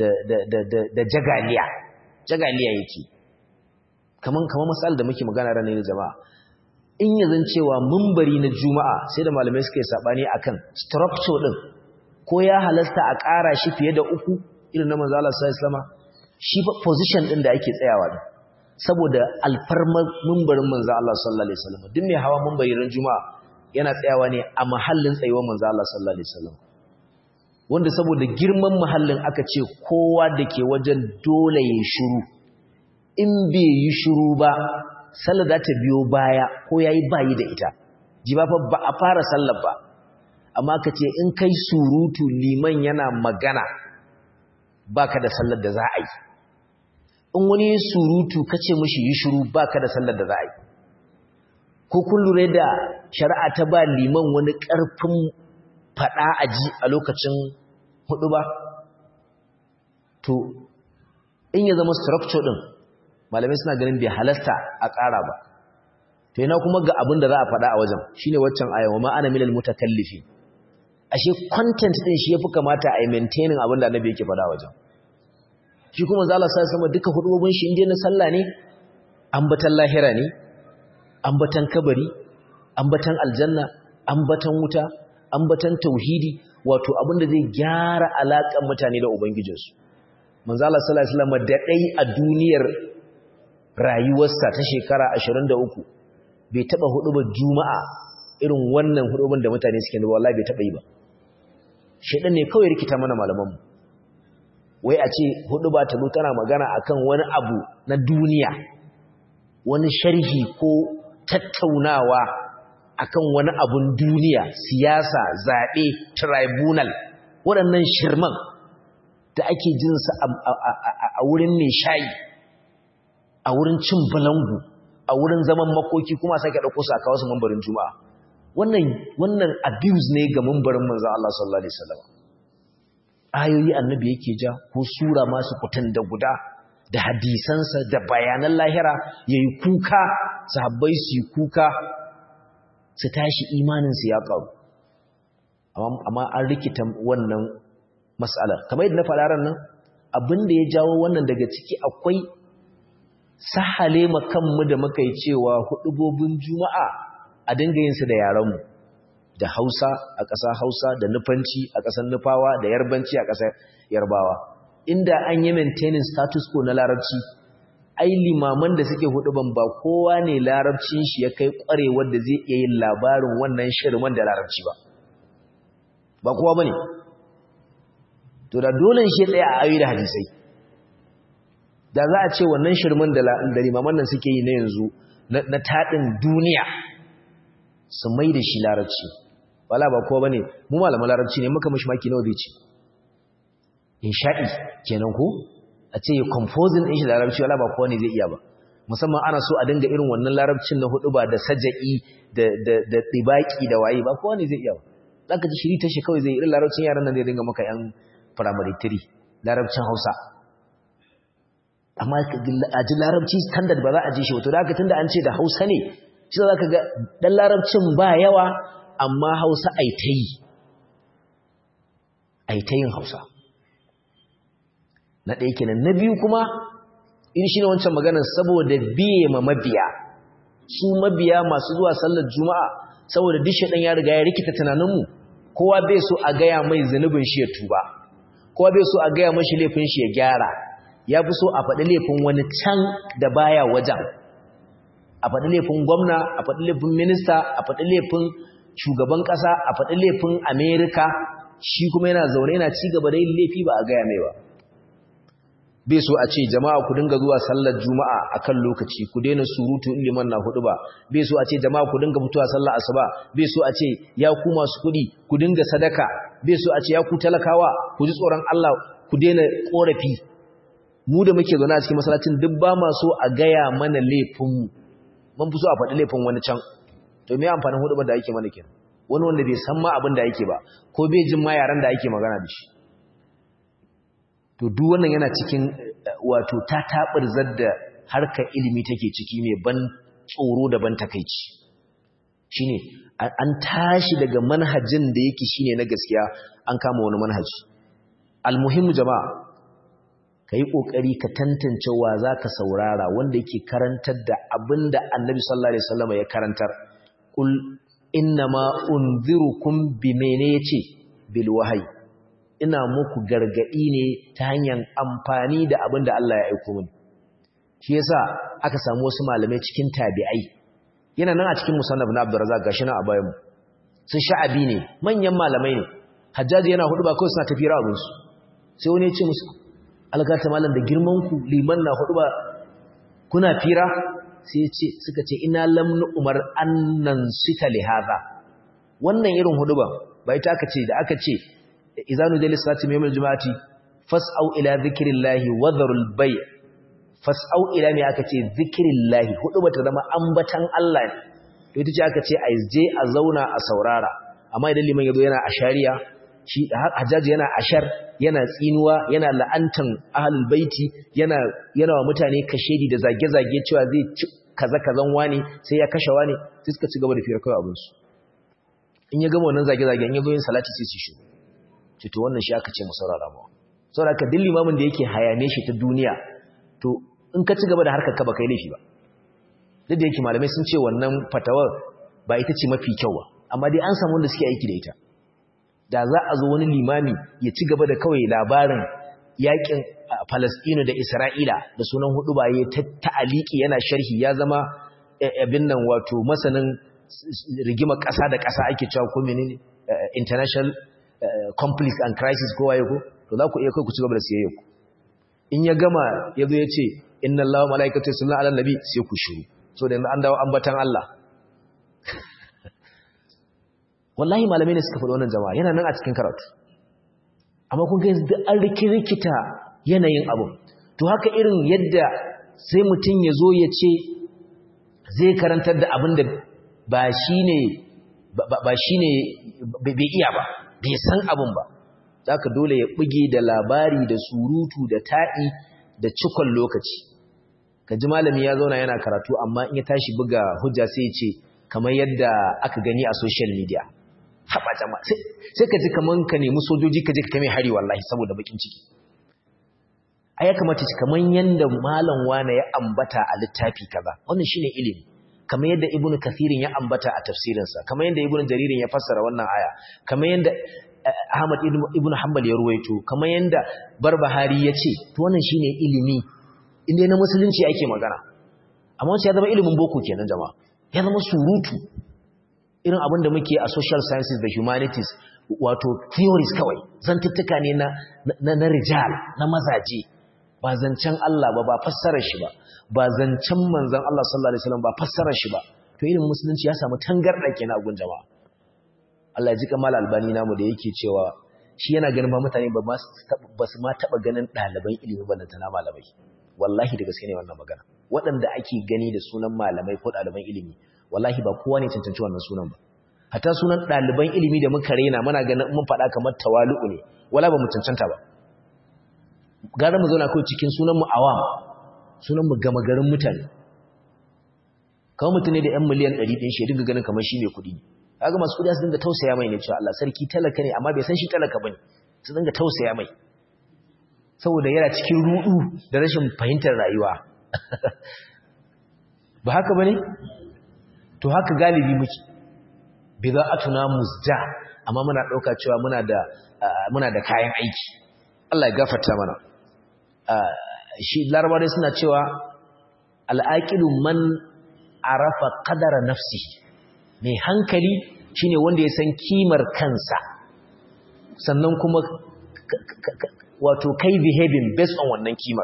da jagaliya jagaliya yake kaman kaman masal da muke magana ranar da jama'a in yazan cewa mumbari na juma'a sai da malamai suka yi sabani akan structure din ko ya halasta a ƙara shi fiye da uku irin na manzo Allah sallallahu alaihi wasallam shi position din da ake tsayawa din saboda alfarmar mumbarin manzo Allah sallallahu alaihi wasallam duk mai hawa mumbari ran juma'a yana tsayawa ne a mahallin tsayuwar manzo Allah sallallahu alaihi wasallam wanda saboda girman mahallin aka ce kowa da ke wajen dole ya shiru in bai yi shiru ba sallar za ta biyo baya ko ya yi bayi da ita ji ba ba a fara sallar ba amma ka ce in kai surutu liman yana magana baka da sallar da za a yi in wani surutu ka ce mashi yi shiru baka da sallar da za a yi ko kun lura da shari'a ta ba liman wani ƙarfin faɗa a ji a lokacin hudu ba to in ya zama structure ɗin malamai suna ganin bai halasta a ƙara ba to yana kuma ga abin da za a faɗa a wajen shine waccan ayawa ma ana milal mutakallifi ashe content ɗin shi yafi kamata a yi maintaining abin da annabi yake faɗa a wajen shi kuma zala sa sama duka hudubobin shi inda na sallah ne ambatan lahira ne ambatan kabari ambatan aljanna ambatan wuta ambatan tauhidi wato abin da zai gyara alaƙar mutane da ubangijinsu manzo Allah sallallahu alaihi wasallam da dai a duniyar rayuwarsa ta shekara 23 bai taba hudubar juma'a irin wannan hudubin da mutane suke da wallahi bai taba yi ba shedan ne kawai rikita mana malaman mu wai a ce huduba ta tana magana akan wani abu na duniya wani sharhi ko tattaunawa akan wani abun duniya siyasa zaɓe tribunal waɗannan shirman da ake jinsa a wurin mai shayi a wurin cin balangu a wurin zaman makoki kuma sake ɗauko su a kawo su mambarin juma'a wannan wannan abuse ne ga mumbarin manzo Allah sallallahu alaihi wasallam ayoyi annabi yake ja ko sura masu kutan da guda da hadisansa da bayanan lahira yayi kuka sahabbai su yi kuka su tashi imanin su ya karu amma an rikita wannan mas'alar kamar yadda na faɗa ran nan abinda ya jawo wannan daga ciki akwai sahale kanmu da muka yi cewa hudubobin juma'a a dinga yin su da yaranmu da hausa a ƙasa hausa da nufanci a ƙasar nufawa da yarbanci a ƙasar yarbawa inda an yi maintaining status quo na larabci ai limaman da suke huduban ba kowa ne larabcin shi ya kai ƙwarewar da zai iya yin labarin wannan shirman da larabci ba ba kowa ba ne to da dole shi tsaye a ayoyi da hadisai da za a ce wannan shirman da limaman nan suke yi na yanzu na taɗin duniya su mai da shi larabci wala ba kowa ba ne mu malaman larabci ne muka mashi maki nawa zai ce insha'i kenan ko a ce ya composing ɗin shi larabci wala ba kowa ne zai iya ba musamman ana so a dinga irin wannan larabcin na hudu ba da saja'i da ɗibaki da waye ba kowa ne zai iya ba za ka ji shiri ta shi kawai zai irin larabcin yaran nan zai dinga maka yan firamare tiri larabcin hausa amma a ji larabci standard ba za a ji shi wato da aka tun da an ce da hausa ne shi za ka ga ɗan larabcin ba yawa amma hausa aitayi aitayin hausa na ɗaya kenan na biyu kuma in shi ne wancan maganar saboda biye ma mabiya su mabiya masu zuwa sallar juma'a saboda dishe ɗan ya riga ya rikita tunaninmu kowa bai so a gaya mai zunubin shi ya tuba kowa bai so a gaya mashi laifin shi ya gyara ya fi so a faɗi laifin wani can da baya wajen a faɗi laifin gwamna a faɗi laifin minista a faɗi laifin shugaban ƙasa a faɗi laifin amerika shi kuma yana zaune yana ci gaba da yin laifi ba a gaya mai ba bai so a ce jama'a ku dinga zuwa sallar juma'a akan lokaci ku daina surutu in liman na hudu ba bai so a ce jama'a ku dinga fitowa sallar asuba bai so a ce ya ku masu kuɗi ku dinga sadaka bai so a ce ya ku talakawa ku ji tsoron Allah ku daina korafi mu da muke zaune a cikin masallacin duk ba ma so a gaya mana laifin mun fi so a faɗi laifin wani can to me amfanin hudu da ake mana kenan wani wanda bai san ma abin da yake ba ko bai jin ma yaran da ake magana da shi to duk wannan yana cikin wato ta tabirzar da harkar ilimi take ciki mai ban tsoro da ban takeici shine an tashi daga manhajin da yake shine na gaskiya an kama wani manhaji almuhimmu jama'a kai kokari ka tantance wa zaka saurara wanda yake karantar da abinda annabi sallallahu alaihi wasallam ya karantar kul innama unzirukum bimene yace bil wahyi ina muku gargadi ne ta hanyar amfani da abin da Allah ya aiko mini shi yasa aka samu wasu malamai cikin tabi'ai yana nan a cikin musannaf na Abdurrazzaq gashi nan a bayan mu sun sha'abi ne manyan malamai ne Hajjaji yana hudu ba kawai suna tafira abin su sai wani ya ce musu algata malam da girman ku liman na hudu ba kuna fira sai ce suka ce ina lam umar annan sita li hadha wannan irin hudu ba bai ta aka ce da aka ce izanu da lissati mai yawon juma'ati fas'au ila zikirillahi wadharul bay fas'au ila mai aka ce zikirillahi hudu ba ta zama ambatan Allah ne to ita ce aka ce a je a zauna a saurara amma idan liman yazo yana ashariya shi hajjaji yana ashar yana tsinuwa yana la'antan ahlul baiti yana yana wa mutane kashedi da zage-zage cewa zai ci kaza kazan wani sai ya kashe wani sai suka ci gaba da firar kai abin su in ya gama wannan zage-zage in ya zo yin salati sai su shi ce to wannan shi aka ce mu saurara mu saboda ka duk limamin da yake hayane shi ta duniya to in ka ci gaba da harkar ka ba kai laifi ba duk da yake malamai sun ce wannan fatawar ba ita ce mafi kyau ba amma dai an samu wanda suke aiki da ita da za a zo wani limami ya ci gaba da kawai labarin yakin Falastinu da Isra'ila da sunan hudu ba ya ta'aliki yana sharhi ya zama abin nan wato masanin rigima ƙasa da ƙasa ake cewa ko menene international conflict and crisis ko waye ko to za ku iya kai ku ci gaba da siyayya ku in ya gama ya zo ya ce inna allaha malaikatu yusalluna ala nabi sai ku shiru so da an dawo ambatan Allah wallahi malamai ne suka faɗi wannan jama'a yana nan a cikin karatu amma kun ga yanzu duk an rikirkita yanayin abu to haka irin yadda sai mutum ya zo ya ce zai karantar da abin da ba shi ne ba shine bai iya ba bai san abin ba zaka dole ya buge da labari da surutu da ta'i da cikon lokaci kaji malami ya zauna yana karatu amma in ya tashi buga hujja sai ya ce kamar yadda aka gani a social media haɓa jama'a sai ka ji kamar ka nemi sojoji ka je ka mai hari wallahi saboda bakin ciki a ya kamata ci kamar yadda malam wane ya ambata a littafi kaza wannan shine ilimi kamar yadda ibnu kathirin ya ambata a tafsirinsa kamar yadda ibnu jaririn ya fassara wannan aya kamar yadda ahmad ibnu hanbal ya ruwaito kamar yadda barbahari ya ce to wannan shine ilimi inda na musulunci ake magana amma wancan ya zama ilimin boko kenan jama'a ya zama surutu irin abin da muke a social sciences da humanities wato theories kawai zantuttuka ne na, na, na rijal na mazaje ba zancen Allah ba ba fassarar shi ba ba zancen manzon Allah sallallahu alaihi wasallam ba fassarar shi ba to ilimin musulunci ya samu tangarda kenan a gun jama'a Allah ya ji kamal albani namu da yake cewa shi yana ganin ba mutane ba ba su ma taba ganin ɗaliban ilimi ba na malamai wallahi da gaske ne wannan magana waɗanda ake gani da sunan malamai ko ɗaliban ilimi wallahi ba kowa ne cancanci wannan sunan ba hatta sunan ɗaliban ilimi da muka rena muna ganin mun faɗa kamar tawalu'u ne wala ba mu cancanta ba gara mu zauna kawai cikin sunan mu awam sunan mu gama garin mutane kawai mutum ne da yan miliyan ɗari ɗin shi dinga ganin kamar shi mai kuɗi ne kaga masu kuɗi su dinga tausaya mai ne cewa Allah sarki talaka ne amma bai san shi talaka bane su dinga tausaya mai saboda yana cikin rudu da rashin fahimtar rayuwa ba haka bane to haka galibi muke bid'atuna musja amma muna dauka cewa muna da muna da kayan aiki Allah ya gafarta mana shi larabawa suna cewa al'aqilu man arafa qadara nafsi mai hankali shine wanda ya san kimar kansa sannan kuma wato kai behaving based on wannan kimar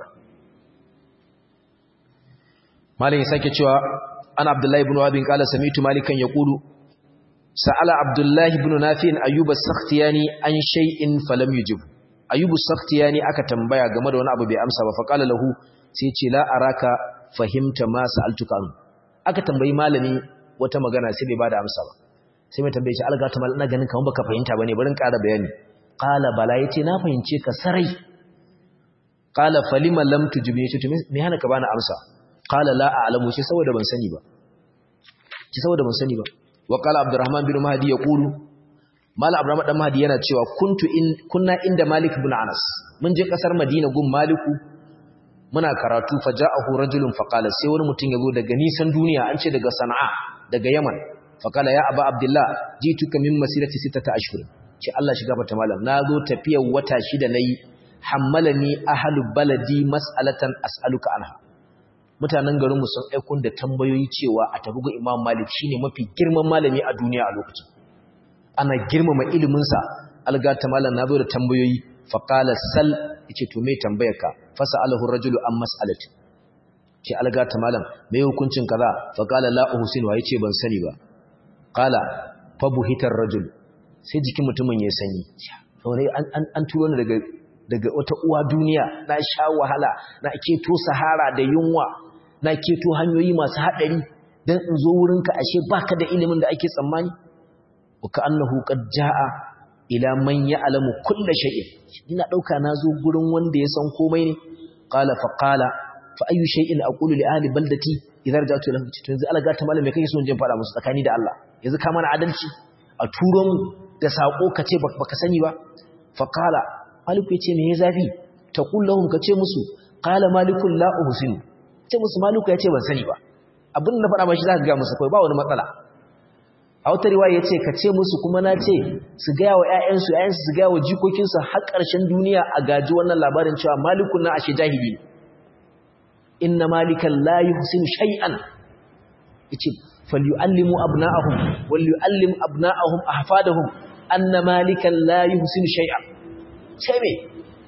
malin ya sake cewa ana abdullahi ibn wabin kala samitu malikan yaqulu sa'ala abdullahi ibn nafi'in ayyuba sakhtiyani an shay'in falam yujib ayyubu sakhtiyani aka tambaya game da wani abu bai amsa ba fa qala lahu sai ce la araka fahimta ma sa'altuka an aka tambayi malami wata magana sai bai bada amsa ba sai mai tambaye shi alga ta mal ina ganin kamar baka fahimta bane bari in ƙara bayani qala bala yace na fahimce ka sarai qala falima lam tujibni yace to me hana ka bani amsa qala la a'lamu shi saboda ban sani ba shi saboda ban sani ba wa qala abdurrahman bin mahdi yaqulu mala abdurrahman dan mahdi yana cewa kuntu in kunna inda malik ibn anas mun je kasar madina gun maliku muna karatu faja'ahu rajulun faqala sai wani mutum yazo daga nisan duniya an ce daga sana'a daga yaman faqala ya aba abdullah jituka min masirati sittata ashhur ce Allah shiga fata malam nazo tafiyar wata shida nayi hammalani ahlu baladi mas'alatan as'aluka anha mutanen garin mu sun aikun da tambayoyi cewa a tafi ga Imam Malik shine mafi girman malami a duniya a lokacin ana girmama ilimin sa algata malam nazo da tambayoyi faqala sal yace to me tambayarka fasalahu rajulu an mas'alati ce algata malam me hukuncin kaza faqala la uhsin wa yace ban sani ba qala fabuhitar rajul sai jikin mutumin ya sanyi saboda an an turo ni daga daga wata uwa duniya na sha wahala na keto sahara da yunwa na keto hanyoyi masu haɗari don in zo wurinka ashe baka da ilimin da ake tsammani ka annahu qad jaa ila man ya'lamu kulla shay'in ina dauka nazo gurin wanda ya san komai ne qala fa qala fa ayu shay'in aqulu li ahli baldati idza raja'tu lahum to yanzu Allah ta malame kake so in je fara musu tsakani da Allah yanzu ka mana adalci a turo mu da sako kace baka sani ba fa qala maliku yace me ya zafi taqul lahum kace musu qala malikul la uhsin ce musu maliku yace ban sani ba abin da faɗa mashi zaka ga musu kai ba wani matsala a wata riwaya yace kace musu kuma na ce su ga wa ƴaƴansu ƴaƴansu su ga wa jikokinsu har ƙarshen duniya a gaji wannan labarin cewa malikun na ashe jahili ne inna malikan la yuhsinu shay'an yace falyu'allimu abna'ahum wal yu'allim abna'ahum ahfadahum anna malikan la yuhsinu shay'an sai me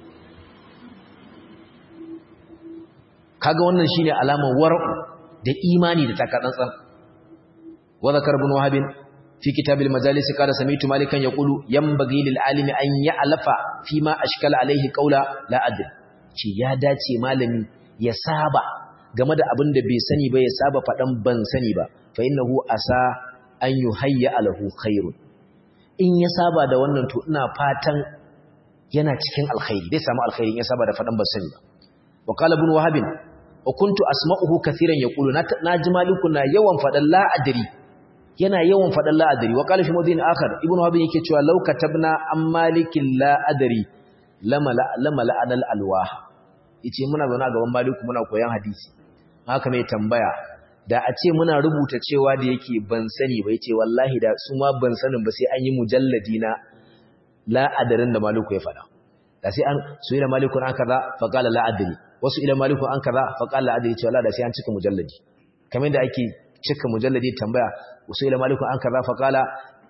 kaga wannan shine alamar war'u da imani da takatsantsan wa zakar ibn wahab fi kitab al-majalis qala sami'tu malikan yaqulu yanbaghi lil alimi an ya'lafa fi ma ashkala alayhi qawla la adri ce ya dace malami ya saba game da abin da bai sani ba ya saba fadan ban sani ba fa innahu asa an yuhayya lahu khairun in ya saba da wannan to ina fatan yana cikin alkhairi zai samu alkhairi ya saba da fadan basani ba wa qala ibn wahab wa kuntu asma'uhu kathiran yaqulu na ji maliku na yawan fadan la adri yana yawan fadan la adri wa qala fi mawdin akhar ibn wahab yake cewa law katabna am malikin la adri lama lama la'anal alwah yace muna zauna gaban maliku muna koyan hadisi haka mai tambaya da a ce muna rubuta cewa da yake ban sani ba yace wallahi da su ma ban sanin ba sai an yi mujalladi na la adarin da maliku ya fada da sai an su ila maliku an kaza fa qala la adri wasu ila maliku an kaza fa qala la adri cewa da sai an cika mujalladi kamar da ake cika mujalladi tambaya wasu ila maliku an kaza fa qala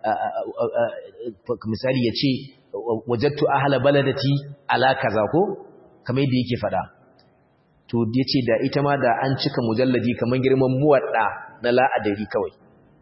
misali yace wajadtu ahla baladati ala kaza ko kamar yadda yake fada to yace da ita ma da an cika mujalladi kamar girman muwadda na la'adari kawai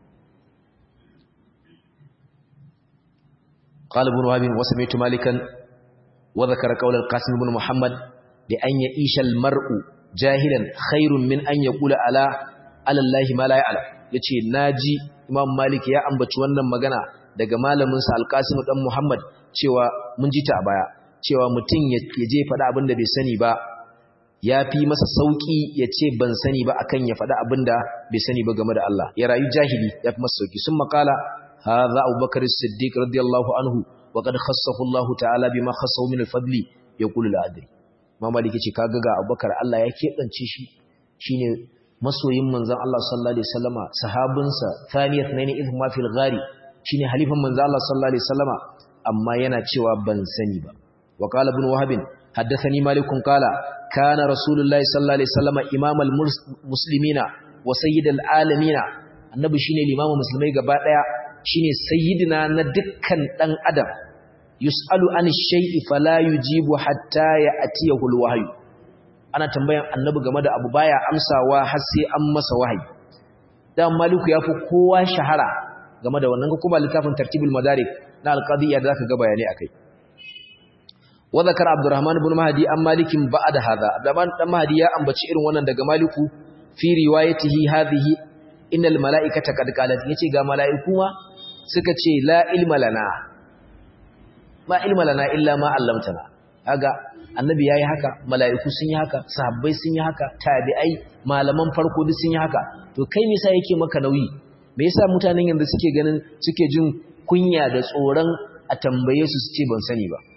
qala ibn wahab wa sami'tu malikan wa dhakara qawl al-qasim ibn muhammad li an ya'isha al-mar'u jahilan khairun min an yaqula ala ala allahi ma la ya'lam yace naji imam malik ya ambaci wannan magana daga malamin sa al-qasim dan muhammad cewa mun ji ta a baya cewa mutum ya je faɗa abin da bai sani ba ya fi masa sauƙi ya ce ban sani ba akan ya faɗa abin da bai sani ba game da Allah ya rayu jahili ya fi masa sauƙi sun makala hadha abubakar siddiq radiyallahu anhu wa qad khassahu Allah ta'ala bima khassahu min al-fadli yaqulu al-adri ma maliki ce kaga ga abubakar Allah ya keɓance shi shine masoyin manzon Allah sallallahu alaihi wasallama sahabinsa thaniyat nayni idh ma fil ghari shine halifan manzon Allah sallallahu alaihi wasallama amma yana cewa ban sani ba wa qala ibn wahab haddathani malik qala kana rasulullahi sallallahu alaihi wasallam imamal muslimina wa sayyidal alamin annabi shine limamin musulmai gaba daya shine sayyidina na dukkan dan adam yusalu an shay'i fala yujibu hatta ya'tiyahu alwahyu ana tambayan annabi game da abu baya amsawa har sai an masa wahayi dan maliku yafi kowa shahara game da wannan kuma littafin tartibul madarik na alqadiyya da zaka ga bayani akai wa zakara abdurrahman ibn mahdi an malikin ba'da hadha abdurrahman dan mahdi ya ambaci irin wannan daga maliku fi riwayatihi hadhihi innal malaikata qad qalat yace ga malaiku ma suka ce la ilma lana ma ilma lana illa ma allamtana kaga annabi yayi haka malaiku sun yi haka sahabbai sun yi haka tabi'ai malaman farko duk sun yi haka to kai me yasa yake maka nauyi me yasa mutanen yanzu suke ganin suke jin kunya da tsoron a tambaye su su ce ban sani ba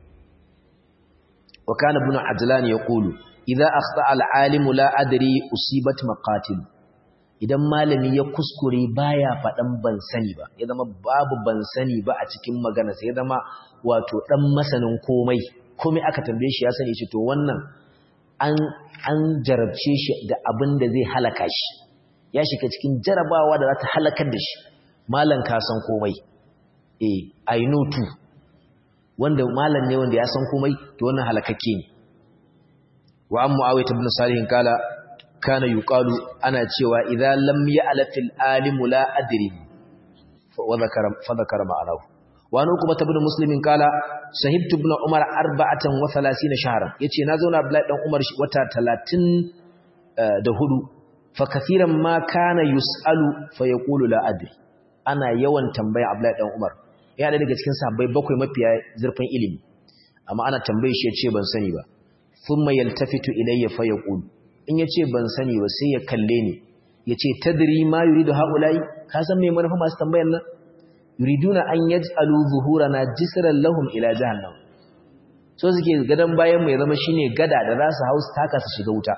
wa kana ibn ajlan yaqulu idza akhta al-alim la adri usibat maqatil idan malami ya kuskure baya fadan ban sani ba ya zama babu ban sani ba a cikin magana sai ya zama wato dan masanin komai komai aka tambaye shi ya sani shi to wannan an an jarabce shi da abin da zai halaka shi ya shiga cikin jarabawa da za ta halakar da shi malan ka san komai eh i know too wanda malam ne wanda ya san komai to wannan halakakke ne wa an muawiyah ibn salih kala kana yuqalu ana cewa idza lam ya'laf al-alim la adri wa dhakara fa dhakara ma'anahu wa an ukuma ibn muslim kala sahibtu ibn umar 34 shahran yace na zauna abdullahi dan umar wata 30 da hudu fa kaseeran ma kana yusalu fa yaqulu la adri ana yawan tambaya abdullahi dan umar ya da daga cikin sahabbai bakwai mafiya zurfin ilimi amma ana tambaye shi yace ban sani ba thumma yaltafitu ilayya fa yaqul in yace ban sani ba sai ya kalle ni yace tadri ma yuridu haulai ka san me manufa masu tambayar nan yuriduna an yaj'alu zuhurana jisran lahum ila jahannam so suke gadan bayan mu ya zama shine gada da za su hausa taka su shiga wuta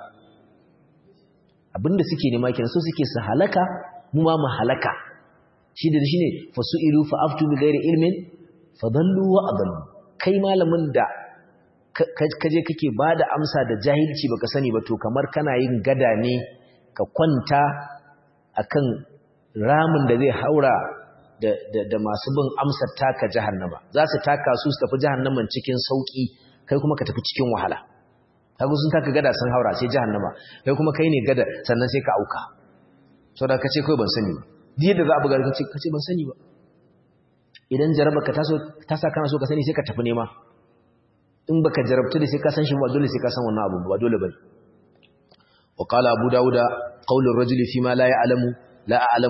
abinda suke nema kenan so suke su halaka mu ma mu halaka shi da shi ne fasu'ilu fa'aftu bi gairi ilmin fadallu wa adallu kai malamin da kaje kake ba da amsa da jahilci baka sani ba to kamar kana yin gada ne ka kwanta akan ramin da zai haura da masu bin amsar taka jahannama za su taka su su tafi jahannaman cikin sauki kai kuma ka tafi cikin wahala kaga sun taka gada sun haura sai jahannama kai kuma kai ne gada sannan sai ka auka saboda kace kai ban sani ba da za a buga ka ce ban sani ba idan jaraba ka ta sa kana so ka sani sai ka tafi nema in baka jarabta da sai ka san shi ba dole sai ka san wannan abu ba dole bane wa qala abu dauda qawlu ar-rajuli fi ma la ya'lamu la a'lamu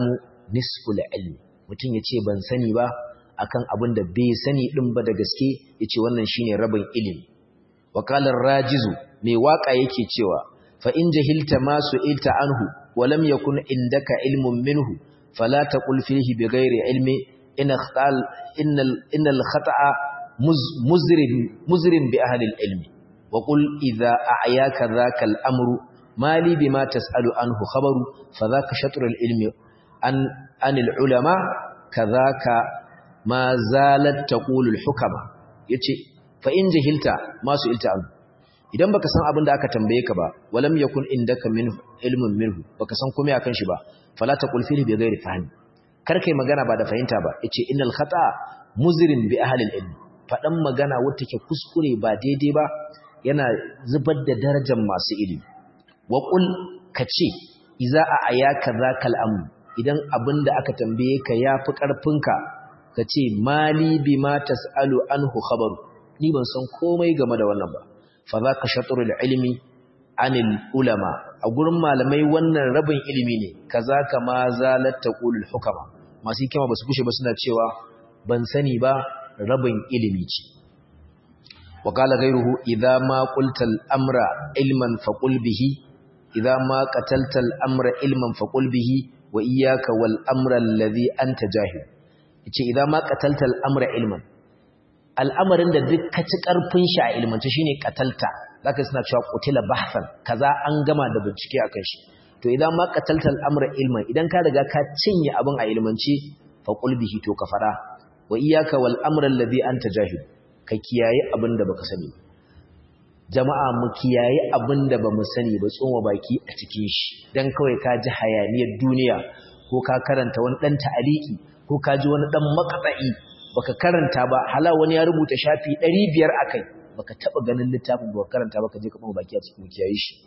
nisful ilmi mutum ya ce ban sani ba akan abin da bai sani din ba da gaske ya ce wannan shine rabin ilimi wakalar rajizu mai waka yake cewa fa in jahilta ma su'ilta anhu wa lam yakun indaka ilmun minhu fala taqul fihi bighairi ilmi in khal innal innal khata'a muzrim muzrim bi ahli ilmi wa qul idha a'yaka dhaka al-amru mali bima tas'alu anhu khabaru fadhaka shatrul ilmi an anil ulama kadhaka ma zalat taqulu al-hukama yace fa in jahilta masu ilta an idan baka san abin da aka tambaye ka ba walam yakun indaka min ilmun minhu baka san komai akan shi ba fala taqul fihi bi ghairi fahmi kar kai magana ba da fahimta ba yace innal khata muzrin bi ahli al-ilm fadan magana wacce ke kuskure ba daidai ba yana zubar da darajar masu ilimi wa qul kace iza a ayaka zakal amr idan abin da aka tambaye ka yafi karfinka kace mali bima tasalu anhu khabaru ni ban san komai game da wannan ba fa za ka shatrul ilmi anil ulama a gurin malamai wannan rabin ilimi ne kaza kama zalat taqulul hukama masu hikima basu kushe ba suna cewa ban sani ba rabin ilimi ce wa qala ghayruhu idza ma qulta al-amra ilman faqul bihi idza ma qatalta al-amra ilman faqul bihi wa iyyaka wal amra alladhi anta jahil yace idza ma qatalta al-amra ilman al'amarin da duk ka ci ƙarfin shi a ilmance shine katalta zaka suna cewa qutila bahsan kaza an gama da bincike akan shi to idan ma qatalta al'amra ilman idan ka riga ka cinye abin a ilmance fa qul bihi to ka fara wa iyyaka wal amra alladhi anta jahil ka kiyaye abin da baka sani jama'a mu kiyaye abin da bamu sani ba tsoma baki a cikin shi dan kawai ka ji hayaniyar duniya ko ka karanta wani dan ta'aliki ko ka ji wani dan maqta'i baka karanta ba hala wani ya rubuta shafi 500 akai baka taba ganin littafin baka karanta baka je ka kuma baki a cikin kiyaye shi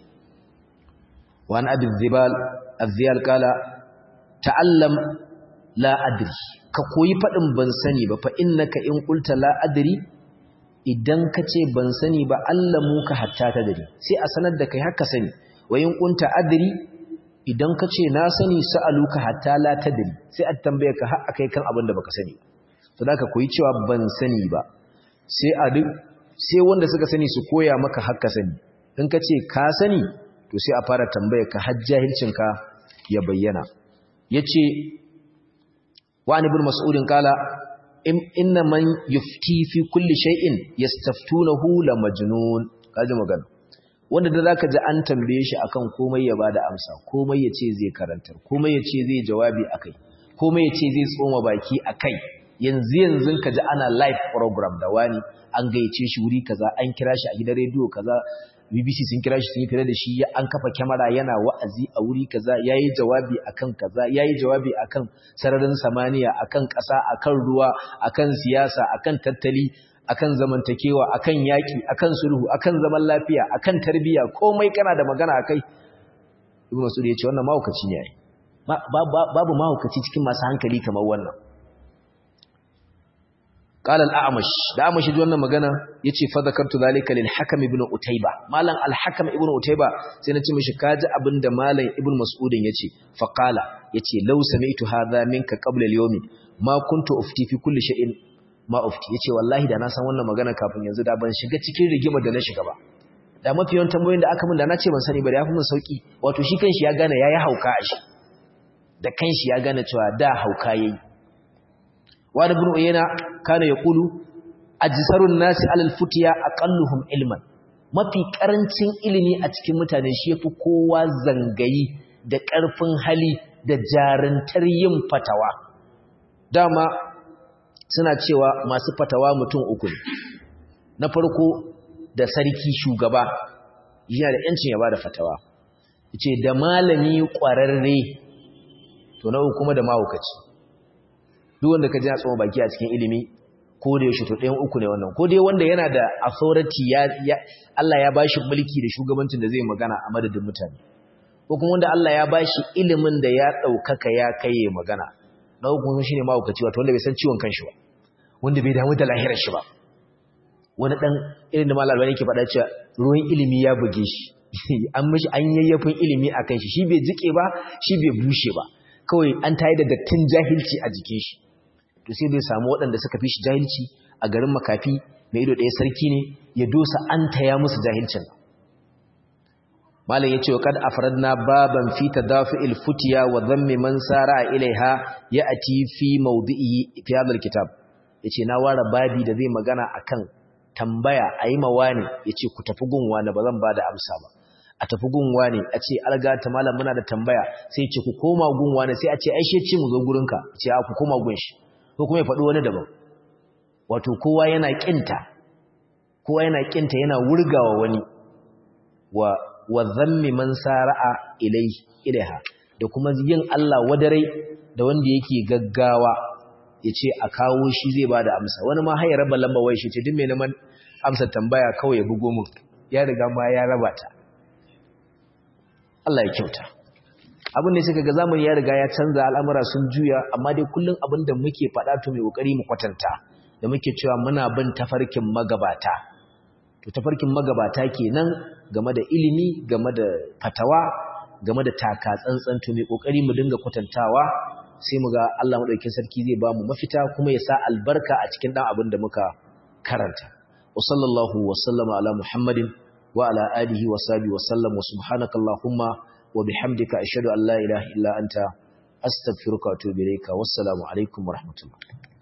wa an abi dhibal adh-dhiyal qala ta'allam la adri ka koyi fadin ban sani ba fa innaka in qulta la adri idan ka ce ban sani ba allamu ka hatta ta dare sai a sanar da kai haka sani wa in kunta adri idan ka ce na sani sa'aluka hatta la tadri sai a tambaye ka har akai kan abin da baka sani to da ka koyi cewa ban sani ba sai a duk sai wanda suka sani su koya maka haka sani in ka ce ka sani to sai a fara tambaye ka har jahilcin ka ya bayyana yace wa ibn mas'udin kala inna man yufti fi kulli shay'in yastaftunahu la majnun kaji magana wanda da zaka ji an tambaye shi akan komai ya bada amsa komai yace zai karantar komai yace zai jawabi akai komai yace zai tsoma baki akai yanzu yanzu ka ji ana live program da wani an gayyace shi wuri kaza an kira shi a gidan rediyo kaza BBC sun kira shi sun yi fira da shi an kafa kyamara yana wa'azi a wuri kaza yayi jawabi akan kaza yayi jawabi akan sararin samaniya akan ƙasa akan ruwa akan siyasa akan tattali akan zamantakewa akan yaki akan sulhu akan zaman lafiya akan tarbiyya komai kana da magana akai Ibn Mas'ud ya ce wannan mahaukaci ne babu mahaukaci cikin masu hankali kamar wannan قال الأعمش الأعمش ji wannan magana yace fa zakartu zalika lil hakam ibn utayba malam al hakam ibn utayba sai nace mishi kaji abinda malam ibn mas'udin yace fa qala yace law sami'tu hadha minka qabla al yawm ma kuntu ufti fi kulli shay'in ma ufti yace wallahi da na san wannan magana kafin yanzu da ban shiga cikin rigimar da na shiga ba da mafi yawan tambayoyin da aka min da na ce ban sani ba da yafi min sauki wato shi kanshi ya gane yayi hauka a shi da kanshi ya gane cewa da hauka yayi wani bin uyena kana ya kulu ajisarun nasi alal futiya aqalluhum ilman mafi karancin ilimi a cikin mutane shi yafi kowa zangayi da ƙarfin hali da jarantar yin fatawa dama suna cewa masu fatawa mutum uku ne na farko da sarki shugaba yana da yancin ya bada fatawa yace da malami ƙwararre to na uku kuma da mahaukaci duk wanda ka ji tsoma baki a cikin ilimi ko da yaushe to ɗayan uku ne wannan ko dai wanda yana da authority ya, Allah ya bashi mulki da shugabancin da zai magana a madadin mutane ko kuma wanda Allah ya bashi ilimin da ya ɗaukaka ya kai magana na uku shine mahaukaci wato wanda bai san ciwon kanshi ba wanda bai damu da lahirar shi ba wani dan irin da malam albani yake faɗa cewa ruwan ilimi ya buge shi an mishi an yayyafin ilimi akan shi shi bai jike ba shi bai bushe ba kawai an tayi da dattin jahilci a jikin shi to sai bai samu waɗanda suka fi shi jahilci a garin makafi mai ido ɗaya sarki ne ya dosa an taya musu jahilcin malam yace wa kad afradna baban fi tadafi'il futiya wa dhammi man sara ilaiha ya'ti fi mawdi'i fi hadha alkitab yace na ware babi da zai magana akan tambaya ayi mawani yace ku tafi gunwa na bazan bada amsa ba a tafi gunwa ne a ce alga ta malam muna da tambaya sai ce ku koma gunwa ne sai a ce ai ce mu zo gurinka ce a ku koma gun shi ko kuma ya faɗi wani daban wato kowa yana kinta kowa yana kinta yana wurgawa wani wa wa dhammi man sara'a ilai ilaiha da kuma yin Allah wadarai da wanda yake gaggawa yace a kawo shi zai bada amsa wani ma hayar raba lamba wai shi ce duk mai neman amsa tambaya kawai ya bugo mun ya riga ma ya raba ta Allah ya kyauta abin da suka ga zamani ya riga ya canza al'amura sun juya amma dai kullun abin da muke faɗa to mai kokari mu kwatanta da muke cewa muna bin tafarkin magabata to tafarkin magabata kenan game da ilimi game da fatawa game da taka tsantsan to mai kokari mu dinga kwatantawa sai mu ga Allah madaukakin sarki zai ba mu mafita kuma ya sa albarka a cikin dan abin da muka karanta wa sallallahu wa sallama ala muhammadin wa ala alihi wa sahbihi wa sallam wa subhanaka allahumma wa bihamdika ashhadu an la ilaha illa anta astaghfiruka wa atubu ilayka wassalamu alaikum wa rahmatullah